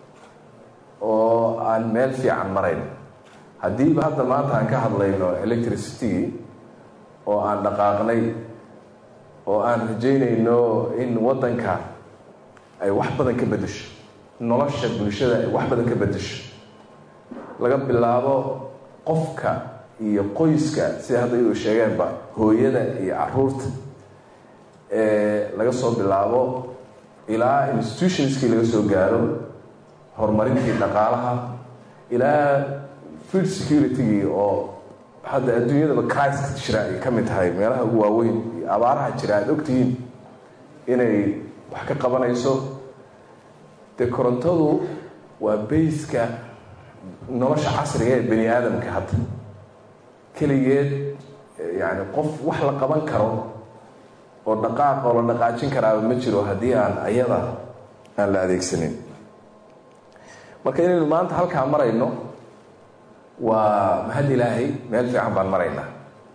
E: oo aan meel fiican marayno haddiiba hadda maanta aan ka hadlayno electricitygii oo aan dhaqaaqnay oo aan rajaynayno in waddanka ay wax badan ka beddesho nolosha bulshada ay wax badan ka beddesho laga bilaabo qofka iyo qoyska sida hadda iyu sheegeenba hooyada iyo caruurta laga soo bilaabo ilaa institutionskii laga soo gaaro horumarintii dhaqaalaha ilaa food securitygii oo hadda adduunyadaba crisis jira ay ka mid tahay meelaha ugu waaweyn iyo abaaraha jira aada ogtihiin inay wax ka qabanayso dee korontadu waa bayska nolosha casriga ee bani aadamka hadda keligeed yacni qof wax la qaban karo oo dhaqaaq oo la dhaqaajin karaaba ma jiro haddii aan ayada aan la adeegsanin marka inaynu maanta halkaa marayno waa mahad ilaahay meel fiican baan maraynaa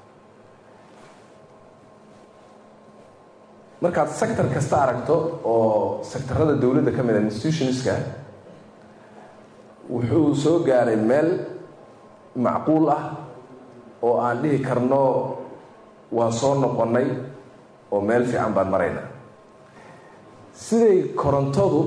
E: markaad sector kasta aragto oo sectarada dowladda ka mid a institutionska wuxuu soo gaaray meel macquul ah oo aan dhihi karno waa soo noqonnay oo meel fiican baan maraynaa siday korontadu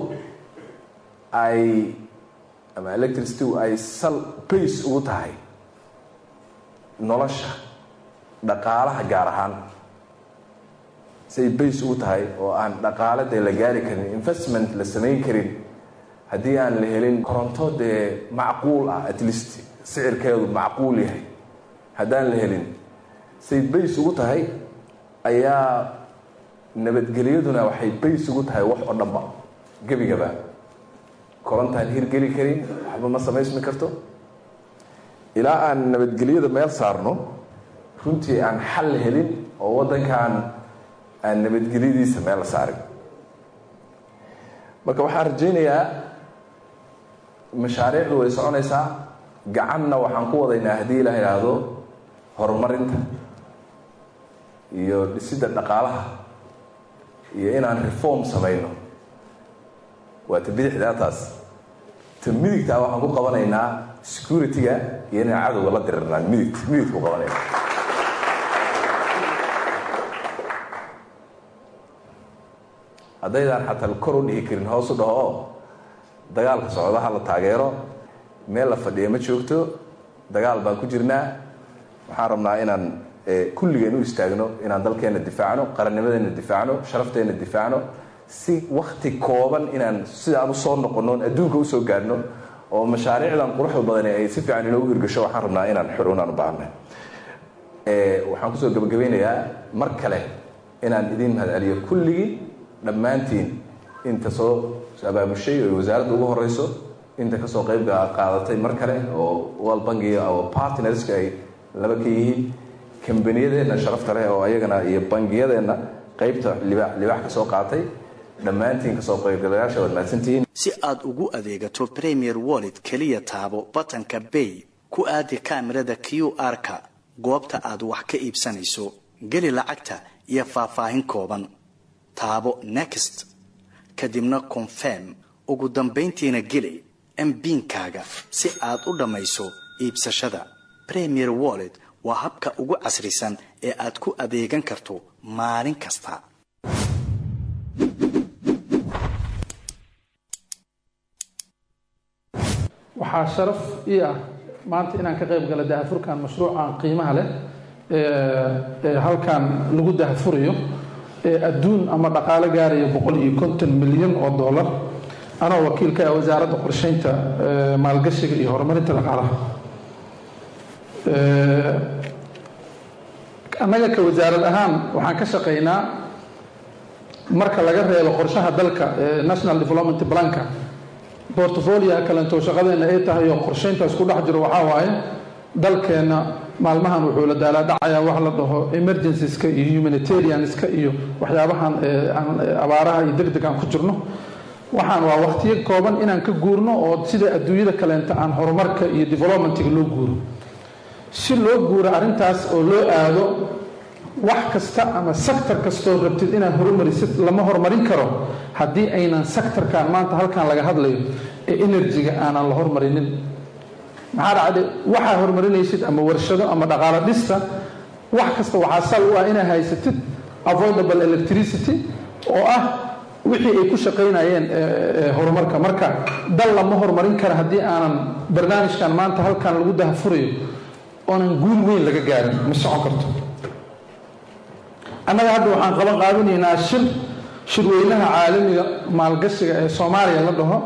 E: ay ama electricity ay sal bays ugu tahay nolosha dhaqaalaha gaar ahaan siday bays ugu tahay oo aan dhaqaale dee la gaari karin investment la samayn karin haddii aan la helin koronto dee macquul ah at least sicirkeedu macquul yahay haddaan la helin siday bays ugu tahay ayaa nabadgelyaduna waxay bays ugu tahay wax oo dhanba gebigaba korontaan hirgeli karin waxba ma samaysmi karto ilaa aan nabadgelyada meel saarno runtii aan xal helin oo waddankan aan nabadgelyadiisa meel la saarin marka waxaan rajaynayaa mashaariicdu way soconaysaa gacanna waxaan ku wadaynaa haddii la idhaahdo horumarinta iyo dhisidda dhaqaalaha iyo inaan reform samayno waa ta bidixdaa taas ta midigtaa waxaan ku qabanaynaa security-ga iyo inaan cadowga la dirirnaan midigt midigta ku qabanayna haddaydaan xataa kor u dhihi karin hoos u dhaho oo dagaalka socdaha la taageero meel la fadhiya ma joogto dagaal baan ku jirnaa waxaan rabnaa inaan kulligeen u istaagno inaan dalkeenna difaacno qarannimadeenna difaacno sharafteenna difaacno si wakti kooban inaan sidaan usoo noqonno on adduunka usoo gaadhno oo mashaariicdan quruxda badani ay si fiican inoogu hirgasho waxaan rabnaa inaan xurunaan u baahnay waxaan kusoo gabagabeynayaa mar kale inaan idiin mahad celiyo kulligii dhammaantiin inta soo abaamushay oo wasaaradda ugu horeyso inta kasoo qeybga qaadatay mar kale oo world bankiga oo partnerska ay laba ka yihiin kambaniyadeenna sharafta leh oo ayagana iyo bangiyadeenna qeybta libaax libaax ka soo qaatay dhammaantiin kasoo qaybgalayaasha waad mahadsantihiin
R: si aad ugu adeegato premier wallet keliya taabo batanka bay ku aadi kaamirada q r-ka goobta aad wax ka iibsanayso geli lacagta iyo faahfaahin kooban taabo next kadibna confirm ugu dambayntiina geli mbiinkaaga si aad u dhammayso iibsashada premier wallet waa habka ugu casrisan ee aad ku adeegan karto maalin kasta
F: waxaa sharaf ii ah maanta inaan ka qayb gala dahafurkan mashruucan qiimaha leh ee halkan lagu dahafurayo ee adduun ama dhaqaalo gaaraya boqol iyo konton milyan oo dollar anoo wakiilka ah wasaaradda qorsheynta maalgashiga iyo horumarinta dhaqaalaha annaga ka wasaarad ahaan waxaan ka shaqaynaa marka laga reebo qorshaha dalka national development planka bortfolioa kalento shaqadeena ay tahay oo qorsheyntaas ku dhex jiro waxaa waaye dalkeenna maalmahan wuxuu la daalaadhacayaa wax la dhaho emergencies-ka iyo humanitarianska iyo waxyaabahan abaaraha iyo deg deg aan ku jirno waxaan waa waqtiyo kooban inaan ka guurno oo sida adduunyada kaleenta aan horumarka iyo developmentiga loo guuro si loo guuro arrintaas oo loo aado wax kasta ama sector kastoo rabtid inaad horumarisid lama horumarin karo haddii aynan sectorkan maanta halkan laga hadlayo ee energy-ga aanan la hormarinin maxaa dhacday waxaa horumarinaysid ama warshado ama dhaqaalo dhista wax kasta waxaa sal u ah inaa haysatid avoidable electricity oo ah wixii ay ku shaqaynayeen horumarka marka dal lama horumarin kara haddii aanan barnaamijkan maanta halkan lagu dahafurayo oonan guul weyn laga gaarin ma socon karto annaga hadda waxaan qaban qaadanaynaa shir shirweynaha caalamiga maalgashiga ee soomaaliya la dhaho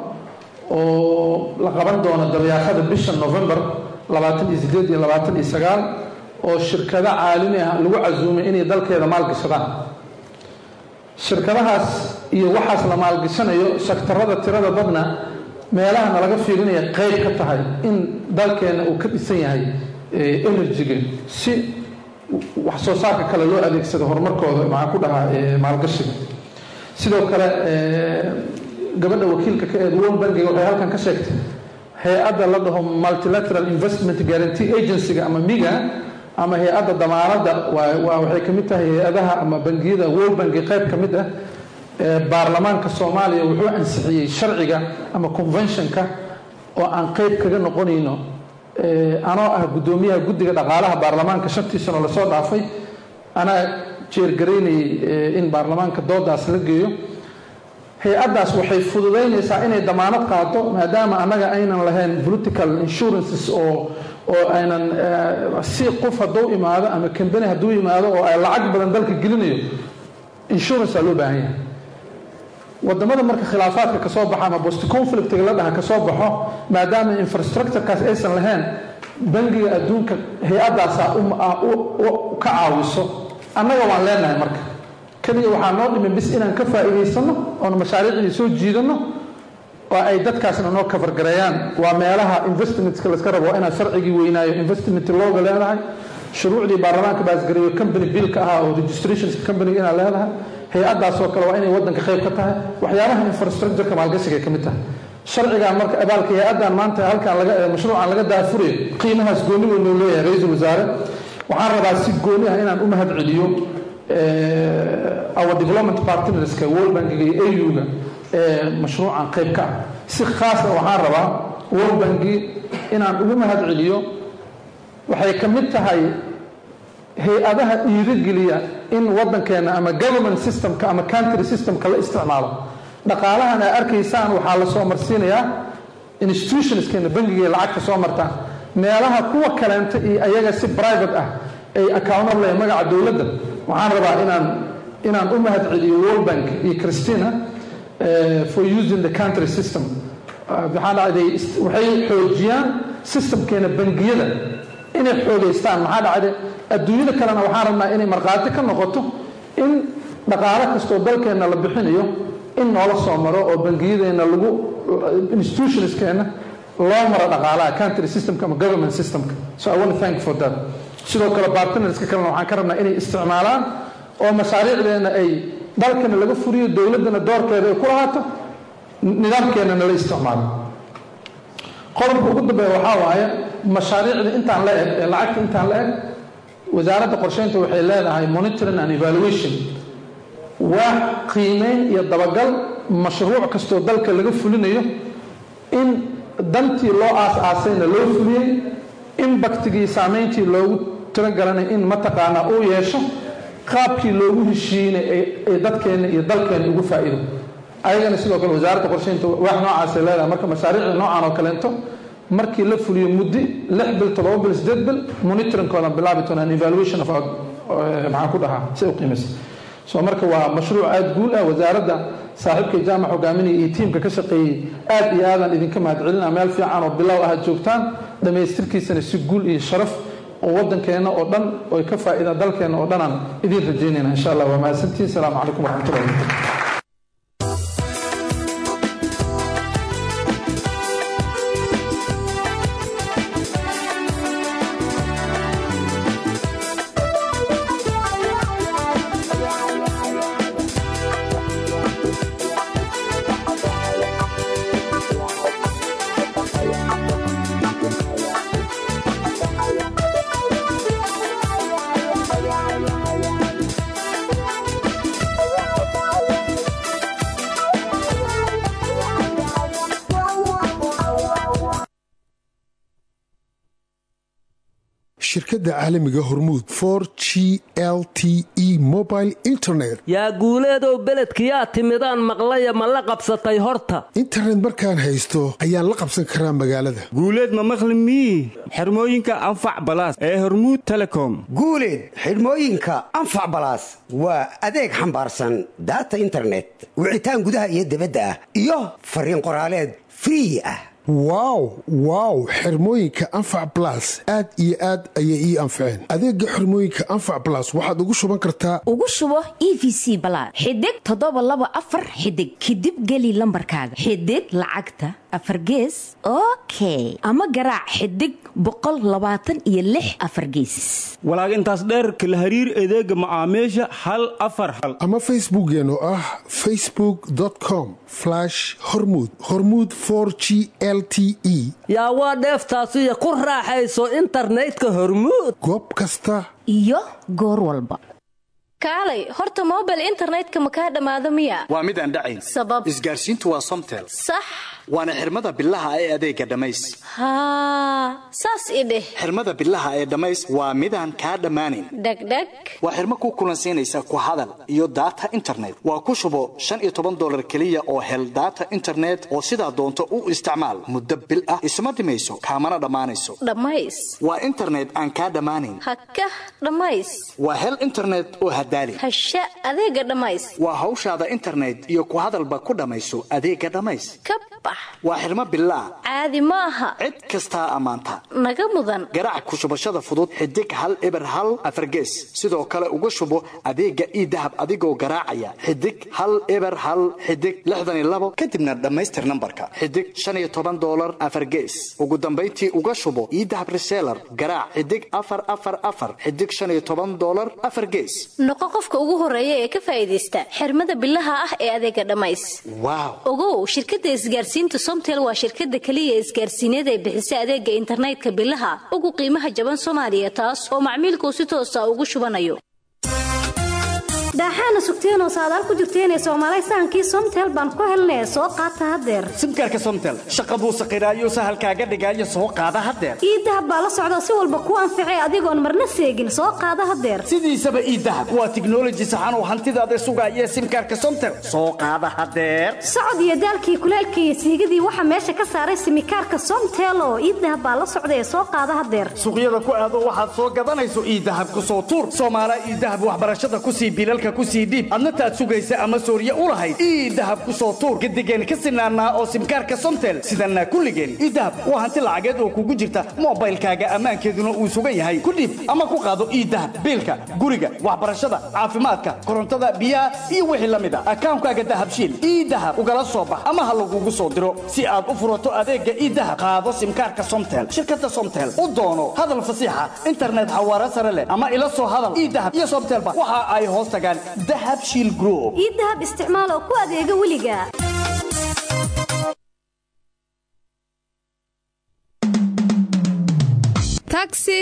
F: oo la qaban doono dabayaaqada bisha november labaatan iyo sideed iyo labaatan iyo sagaal oo shirkado caalami ah lagu casuumay inay dalkeeda maalgashadaan shirkadahaas iyo waxaas la maalgashanayo sektarada tirada badna meelaha nalaga fiirinaya qayb ka tahay in dalkeena uu ka dhisan yahay energy-ga si wax soo saarka kale loo adeegsado horumarkooda maxaa ku dhahaa maalgashiga sidoo kale gabadha wakiilka ka eed world bankiga waxay halkan ka sheegtay hay-adda la dhaho multilateral investment guarantee agency-ga ama miga ama hay-adda damaanadda waa waxay ka mid tahay hay-adaha ama bangiyada world banki qayb ka mid ah baarlamaanka soomaaliya wuxuu ansixiyey sharciga ama conventionka oo aan qayb kaga noqonayno anoo ah guddoomiyaha guddiga dhaqaalaha baarlamaanka shantii sano lasoo dhaafay anaa jeergaraynayay in baarlamaanka doodaas la geeyo hay-addaas waxay fududaynaysaa inay damaanad qaato maadaama annaga aynan lahayn political insurances oo oo aynan si qof hadduu imaado ama kambani hadduu imaado oo ay lacag badan dalka gelinayo insurance aa loo baahan yahay wadamada marka khilaafaadka kasoo baxa ama bost conflictiga la dhaha kasoo baxo maadaama infrastructurekaas aysan lahayn bangiga adduunka hay-addaasaa ka caawiso annaga waan leenahay marka keliya waxaa noo dhimin bis inaan ka faa'iidaysano oon mashaariicdii soo jiidano oo ay dadkaasna noo kafargareeyaan waa meelaha investmentska laska rabo waa inaad sharcigii weynaayo investment looga leedahay shuruucdii baarlamaanka baasgareeyo company billka ahaa oo registrationska companiga inaad leedahay hay-addaasoo kale waa inay waddanka qayb ka tahay waxyaabaha infrastructureka maalgashiga ay ka mid tahay sharcigan marka abaalka hay-addan maanta halkan laga mashruucan laga daafurayo qiimahaas gooni weyn loo leeyahay ra-iisul wasaare waxaan rabaa si gooni ah inaan u mahad celiyo our development partnerska world bankiga iyo au-ga ee mashruucan qayb ka ah si khaasa waxaan rabaa world banki inaan ugu mahad celiyo waxay ka mid tahay hay-adaha dhiirigeliya in waddankeena ama government systemka ama country systemka la isticmaalo dhaqaalahan aa arkaysaan waxaa la soo marsiinayaa institutionskeena bangiga lacagta soo martaan meelaha kuwa kaleenta iyo ayaga si private ah ay accountable magaca dowladda waxaan rabaa inaan inaan u mahad celiyo world bank iyo christina for using the country system waxaan dhacday waxay xoojiyaan systemkeena bangiyada inay xoogaystaan maxaa dhacday adduunyada kalena waxaan rabnaa inay markhaati ka noqoto in dhaqaalo kastoo dalkeenna la bixinayo in noola soo maro oo bangiyadeenna lagu institutionskeena loo maro dhaqaalaha country systemka ama government systemka so i want to thank for that sidoo kale bartnerska kalena waxaan ka rabnaa inay isticmaalaan oo mashaariicdeena ay dalkana laga furiyo dowladdana doorkeeda ay ku lahaato nidaamkeennana la isticmaalo qodobka ugu dambeeya waxaa waaye mashaariicda intaan la eg ee lacagta intaan la eg wasaaradda qorsheynta waxay leedahay monitoring and evaluation waa qiimeyn iyo dabagal mashruuc kastoo dalka laga fulinayo in dantii loo aas-aasayna loo fuliyey imbaktigii saameyntii loogu talagalana in mataqaanaa uu yeesho qaabkii loogu heshiiyeyna ee dadkeenna iyo dalkeenna ugu faa'iido ayagana sidoo kale wasaaradda qorsheynta wax noocaasay leedahay marka mashaariicda noocan oo kaleento markii la fuliyo muddi lix bil toddoba bil sideed bil monitoringkooda bilaabi doonaan evaluation of maxaan ku dhahaa si u qiimaysa so marka waa mashruuc aada guul ah wasaaradda saaxiibkay jaamac hogaaminaya iyo tiimka ka shaqeeyey aad iyo aadaan idinka mahadcelina meel fiican oo bilow ah joogtaan dhammaystirkiisana si guul iyo sharaf oo waddankeenna oo dhan oy ka faa'iidaan dalkeenna oo dhanaan idiin rajaynayna insha allah waa mahadsantihin asalaamu calaykum waraxmatullahi wabarakatu
H: shirkadda caalamiga hormuud for g l t e mobile internet
G: yaa guuleedow beledkiyaa timidaan maqlaya ma la qabsatay horta
H: internet markaan haysto ayaan la qabsan karaa magaalada
I: guuleed ma maqli mii xirmooyinka anfac balaas ee hormuud telecom
J: guuleed xidhmooyinka anfac balaas waa adeeg xambaarsan daata internet wicitaan gudaha iyo dibadda ah iyo fariin qoraaleed free ah
H: wow wow xirmooyinka anfac balas aad iyo aad ayay ii anfaceen adeega xirmooyinka anfac balas waxaad ugu shuban kartaa
K: ugu shubo e v c balaad xidig toddoba laba afar xidig kadib geli lambarkaaga xidig lacagta afar gees okay ama garaac xidig boqol labaatan iyo lix afar geesis
I: walaag intaas dheerka la hariir adeega macaamiisha hal afar hal
H: ama facebookeen oo ah facebook com hormud hormud g l t e
G: yaa waa dheeftaasiyo ku raaxayso internetka hormuud
H: goob kasta
K: iyo goor walba
Y: kaalay horta mobile internetka ma kaa dhammaado miya
R: waa mid aan dhacayn
Y: sabab
R: isgaarsiintu waa somtel
Y: sax
R: waana xirmada bilaha ee adeega dhammays
Y: haa saas i dheh
R: xirmada bilaha ee dhammays waa midaan kaa dhammaanayn
Y: dhegdheg
R: waa xirmo ku kulansiinaysa ku hadal iyo daata internet waa ku shubo shan iyo toban dolar keliya oo hel daata internet oo sidaa doonto u isticmaal muddo bil ah isma dhimayso kaamana dhammaanayso
Y: dhammays
R: waa internet aan kaa dhammaanayn
Y: hakah dhammays
R: waa hel internet oo hadaali
Y: hasha adeega dhammays
R: waa hawshaada internet iyo ku hadalba ku dhammayso adeega dhammays
Y: ka bax
R: waa xirmo bilaa
Y: caadi ma aha
R: cid kastaa ammaanta
Y: naga mudan
R: garaac ku shubashada fudud xidig hal eber hal afargees sidoo kale uga shubo adeega ii dahab adigoo garaacaya xidig hal eber hal xidig lixdan iyo labo kadibna dhammaystir nambarka xidig shan iyo toban dolar afargees ugu dambayntii uga shubo ii dahab reseller garaac xidig afar afar afar xidig shan iyo toban dolar afar gees
Y: noqo qofka ugu horeeya ee ka faa'iidaysta xirmada bilaha ah ee adeega dhammays
R: waaw
Y: ogow shirkadda isgaarsiinta somtel waa shirkadda keliya isgaarsiineed ee bixisa adeega internetka bilaha ugu qiimaha jaban soomaaliya taas oo macmiilkuu si toosa ugu shubanayo
P: daaxaana sugteenoo saadaal ku jirteenee soomaalay sahankii somtel baan ku helnee soo qaata haddeer
R: simkaarka somtel shaqa buu saqiraayo sahalkaaga dhigaayo soo qaada haddeer
P: iidahab baa la socda si walba ku anficay adigoon marna seegin soo qaada haddeer
R: sidiisaba iidahab waa tiknoloji saxan oo hantidaada sugaaya simkaarka somtel soo qaada haddeer
P: socod iyo daalkii kuleelkii iyo siigadii waxaa meesha ka saaray simikaarka somtel oo iidahab baa la socda ee soo qaada haddeer
R: suuqyada ku aado waxaad soo gadanayso iidahab ku soo tuur soomaala iidahab waxbarashada kusii bilalka kusii dhiib adna taad sugaysa ama sooriye u lahayd ii dahab ku soo tuur gadigeen ka sinaanaa oo simkaarka somtel sidanaa kulligeen ii dahab waa hanti lacageed oo kugu jirta mobaylkaaga ammaankeeduna uu sugan yahay ku dhiib ama ku qaado ii dahab biilka guriga waxbarashada caafimaadka korontada biyaha iyo wixii la mid a akaankaaga dahabshiil ii dahab ugala soo bax ama ha lagugu soo diro si aad u furato adeega ii dahab qaado simkaarka somtel shirkada somtel u doono hadal fasiixa internet xawaare sare leh ama ila soo hadal ii dahab iyo somtelba waxa ay hoos tagaan yaqaan dahab shiil group
P: ii dahab isticmaal oo ku adeega weliga
L: taxi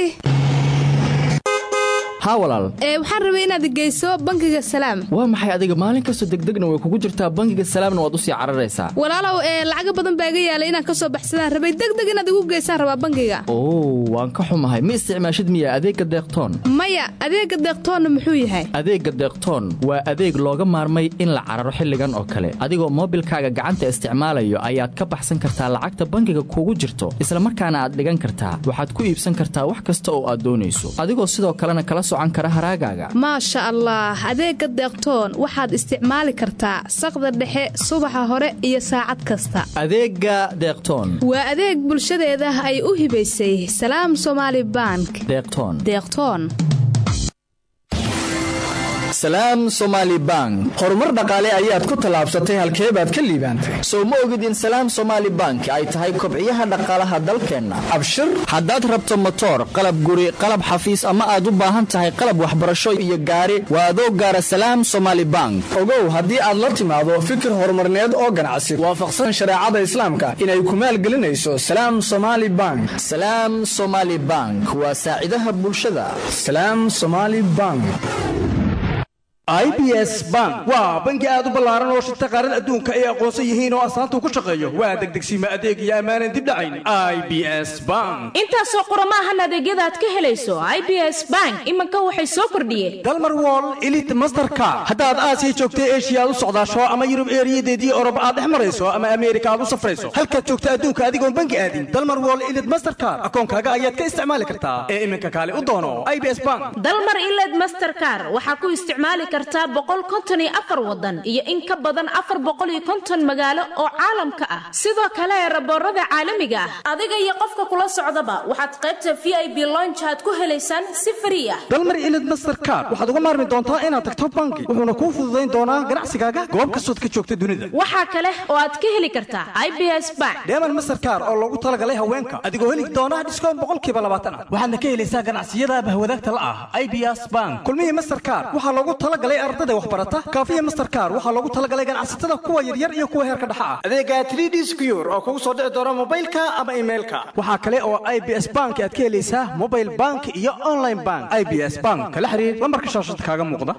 N: haa walaal
L: ee waxaan rabay inaad geyso bangiga salaam
N: waa maxay adiga maalin kastoo degdegna way kugu jirtaa bangiga salaamna waad usii cararaysaa
L: walaalow ee lacaga badan baa iga yaalay inaan ka soo baxsadaan rabay degdeg inaad igu geysaan rabaa bangiga
N: oo waan ka xumahay ma isticmaashid miya adeegga deeqtoon
L: maya adeega deeqtoonna muxuu yahay
N: adeegga deeqtoon waa adeeg looga maarmay in la cararo xilligan oo kale adigoo moobilkaaga gacanta isticmaalayo ayaad ka baxsan kartaa lacagta bangiga kugu jirto islamarkaana aad dhigan kartaa waxaad ku iibsan kartaa wax kasta oo aad doonayso adigoo sidoo kalena kala
L: maasha allah adeega deeqtoon waxaad isticmaali kartaa saqda dhexe subaxa hore iyo saacad kasta
N: adeega deeqtoon
L: waa adeeg bulshadeeda ay u hibaysay salaam somaali bank
N: deeqtoon
L: deeqtoon
A: salaam somaali bank horumar dhaqaale ayaad ku tallaabsatay halkee baad ka liibaantay sow ma ogid in salaam somaali bank ay tahay kobciyaha dhaqaalaha dalkeenna abshir haddaad rabto motoor qalab guri qalab xafiis ama aad u baahan tahay qalab waxbarasho iyo gaari waa adoo gaara salaam somaali bank ogow haddii aad la timaado fikir horumarneed oo ganacsi waafaqsan shareecada islaamka inay ku maalgelinayso salaam somaali bank salaam somaali bank waa saacidaha bulshada salaam somaali bank
O: i b s bank waa bangi aad u ballaaran oo shirta qaarada adduunka ay aqoonsan yihiin oo astaanta ku shaqeeyo waa degdegsiima adeeg iyo ammaanan dib dhacayn i b s bank
K: intaasoo qurama ahan adeegyada aad ka helayso i b s bank iminka waxay soo kordhiyeen
O: dalmar wall elit masterka haddaad aasiya joogta eshiya aad u socdaasho ama yurub eeriyadeedii orob aad dhex marayso ama ameerika aad u safrayso halkaad joogta adduunka adigoon bangi aadin dalmar wall elit masterkar akoonkaaga ayaad ka isticmaali kartaa ee iminka kaale u doono i b s bank
K: dalmar iled masterkar waxaa ku isticmaali kartaa boqol konton iyo afar wadan iyo in ka badan afar boqol iyo konton magaalo oo caalamka ah sidoo kale raboorada caalamiga ah adiga iyo qofka kula socdaba waxaad qaybta v i b lonjaad ku helaysaan si frii ah
O: dalmar ilid masterkar waxaad uga maarmi doontaa inaad tagto bangi wuxuuna kuu fududayn doonaa ganacsigaaga goob kastood ka joogta dunida
K: waxaa kale oo aad ka heli kartaa i b s bank
O: deeman masterkar oo loogu talagalay haweenka adigoo heli doona dhiskoon boqolkiiba labaatan ah waxaadna ka helaysaa ganacsiyada bahwadaagta la ah i b s bank kulmihii masterkar waxaa loogu talagalay ardada waxbarata kaafiya masterkar waxaa loogu talagalay ganacsatada kuwa yaryar iyo kuwa heerka dhexa ah adeega 3d secure oo kugu soo dhici doona mobaylka ama emailka waxaa kale oo i b s bank aad ka helaysaa mobile bank iyo online bank i b s bank kala xiriir lambarka shaashada kaaga muuqda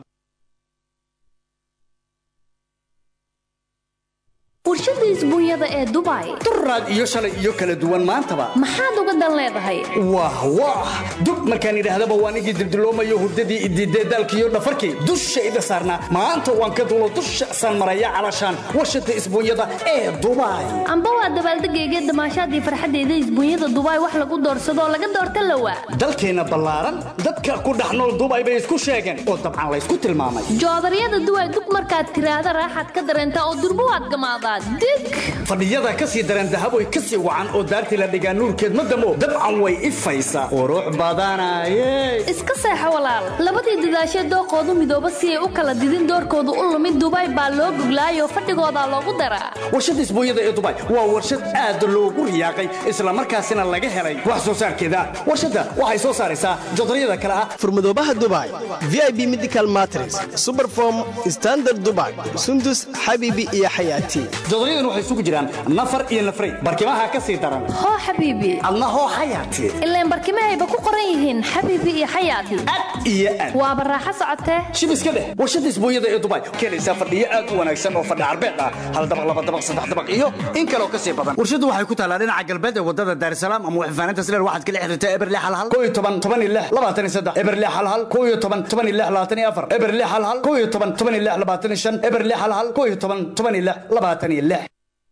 W: warshada isbuunyada ee dubai
R: duraad iyo shalay iyo kala duwan maantaba
W: maxaad uga dan leedahay
R: wah wah dub markaan idhaahdaba waan igii dildiloomayo hurdadii idiidee daalkiiyo dhafarkii dushayda saarnaa maanta waan ka dulo dusha saan maraya calashaan warshada isbuunyada ee dubai
W: amba waa dabaaldegayga damaashaadii farxaddeeda isbuunyada dubai wax lagu doorsadoo laga doorta lawa
R: dalkeenna ballaaran dadka ku dhex nool dubai bay isku sheegeen oo dabcan laysku tilmaamay
W: joodaryada duway dug markaad tiraahda raaxaad ka dareentaa oo durbo waad gamaadaa dig
R: fadhiyada ka sii dareen dahaboy ka sii wacan oo daartii la dhigaa nuurkeed ma damo dabcan way ifaysaa qurux badanaye
W: iska seexo walaal labadii dadaashee dooqoodu midooba si ay u kala didin doorkoodu u lumid dubai baa loo goglaayoo fadhigoodaa loogu daraa
R: warshada isbuunyada ee dubai waa warshad aad loogu riyaaqay islamarkaasina laga helay wax soo saarkeeda warshadda waxay soo saaraysaa jodaryada kale ah
Q: furmadoobaha dubai v i b medical matres superform standard dubai sundus xabiibi iyo xayaati
R: jodoryadan waxay isugu jiraan nafar iyo nafray barkimaha ka sii daran
W: hoo xabiibi
R: adna hoo xayaati
W: ilaan barkimahayba ku qoran yihiin xabiibi iyo xayaati
R: iyo aad
W: waaba raaxo socotee
R: shib iska dheh warshada isbuunyada ee dubai keenaysaa fadhiyo aad u wanaagsan oo fadhi carbeed ah hal dabaq laba dabaq saddex dabaq iyo in kaloo ka sii badan warshadu waxay ku taallaa dhinaca galbeed ee wadada daarsalaam ama waxfaaninta sileer waxaad kala xiriirtaa eberle halhal koo iyo toban toban iyo lix labaatan iyo saddex eberle halhal koo iyo toban toban iyo lix labaatan iyo afar eberle halhal koo iyo toban toban iyo lix labaatan iyo shan eberle halhal koo iyo toban toban iyo lix labaatan iyo lix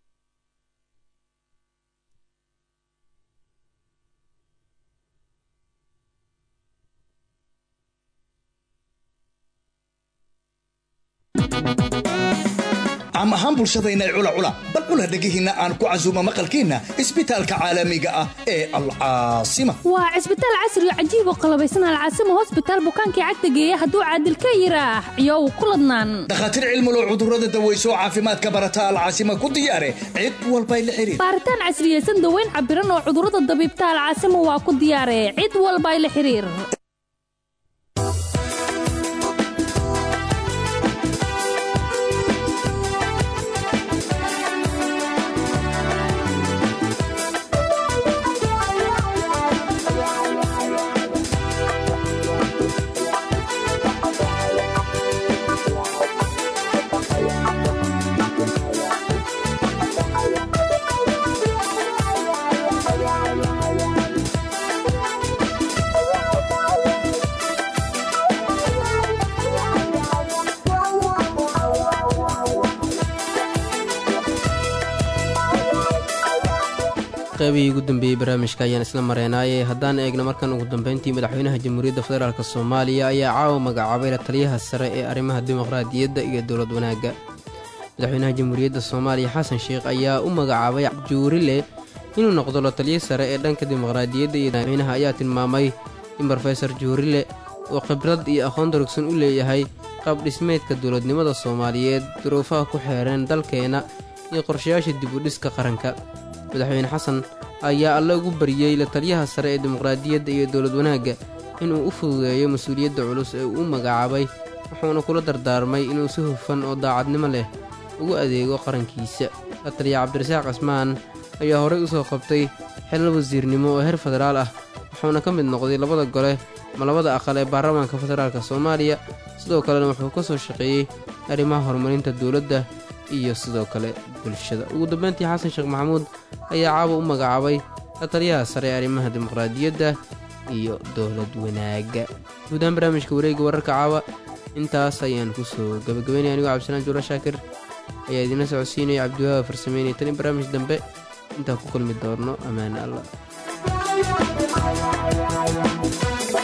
S: caam ahaan bulshadayna cula cula bal cula dhegihiinna aan ku casuumo maqalkiinna isbitaalka caalamiga ah ee alcaasima
W: waa cisbitaal casri oo cajiib oo qalabaysan alcaasima hosbitaal bukaankii cagta geeya hadduu caadil ka yiraax iyo uu ku ladnaan
S: dhakhaatiir cilmulow cudurrada daweyso caafimaadka barata alcaasima ku diyaare cid walbay la xiriir
W: baaritaan casriyeysan daweyn cabiran oo cudurrada dabiibta alcaasima waa ku diyaare cid walbay la xiriir
D: qaybihii ugu dambeeyey barnaamijka ayaan isla mareenaaye haddaan eegno markan ugu dambeyntii madaxweynaha jamhuuriyadda federaalk soomaaliya ayaa caawa magacaabay la taliyaha sare ee arrimaha dimuqraadiyadda iyo dowlad wanaagga madaxweynaha jamhuuriyadda soomaaliya xasan sheekh ayaa u magacaabay juurile inuu noqdo la taliya sare ee dhanka dimuqraadiyadda iyo madaxweynaha ayaa tilmaamay in brofesor juurile uu khibrad iyo aqoon darugsan u leeyahay qaab dhismeedka dowladnimada soomaaliyeed duruufaha ku xeereen dalkeena iyo qorshayaasha dib u dhiska qaranka madaxweyne xasan ayaa alle ugu bariyey la taliyaha sare ee dimuqraadiyadda iyo dowlad wanaagga inuu u fududeeyo mas-uuliyadda culus ee uu u magacaabay wuxuuna kula dardaarmay inuu si hufan oo daacadnimo leh ugu adeego qarankiisa la taliya cabdirasaaq cismaan ayaa horey u soo qabtay xilal wasiirnimo oo heer federaal ah wuxuuna ka mid noqday labada gole ma labada aqal ee baarlamaanka federaalk soomaaliya sidoo kalena wuxuu ka soo shaqeeyey arrimaha horumarinta dowladda iyo sidoo kale bulshada ugu dambeyntii xasan sheekh maxamuud ayaa caawa u magacaabay la taliyaha sare ee arrimaha dimuqraadiyadda iyo dowlad wanaagga guudahaan barnaamijka wareegga wararka caawa intaas ayaan kusoo gabagabaynaya anigoo cabdisalaan juula shaakir ayaa idiinla socodsiinaya cabdiwahaaba farsameynaya tan in barnaamij dambe intaan ku kulmi doonno ammaane allah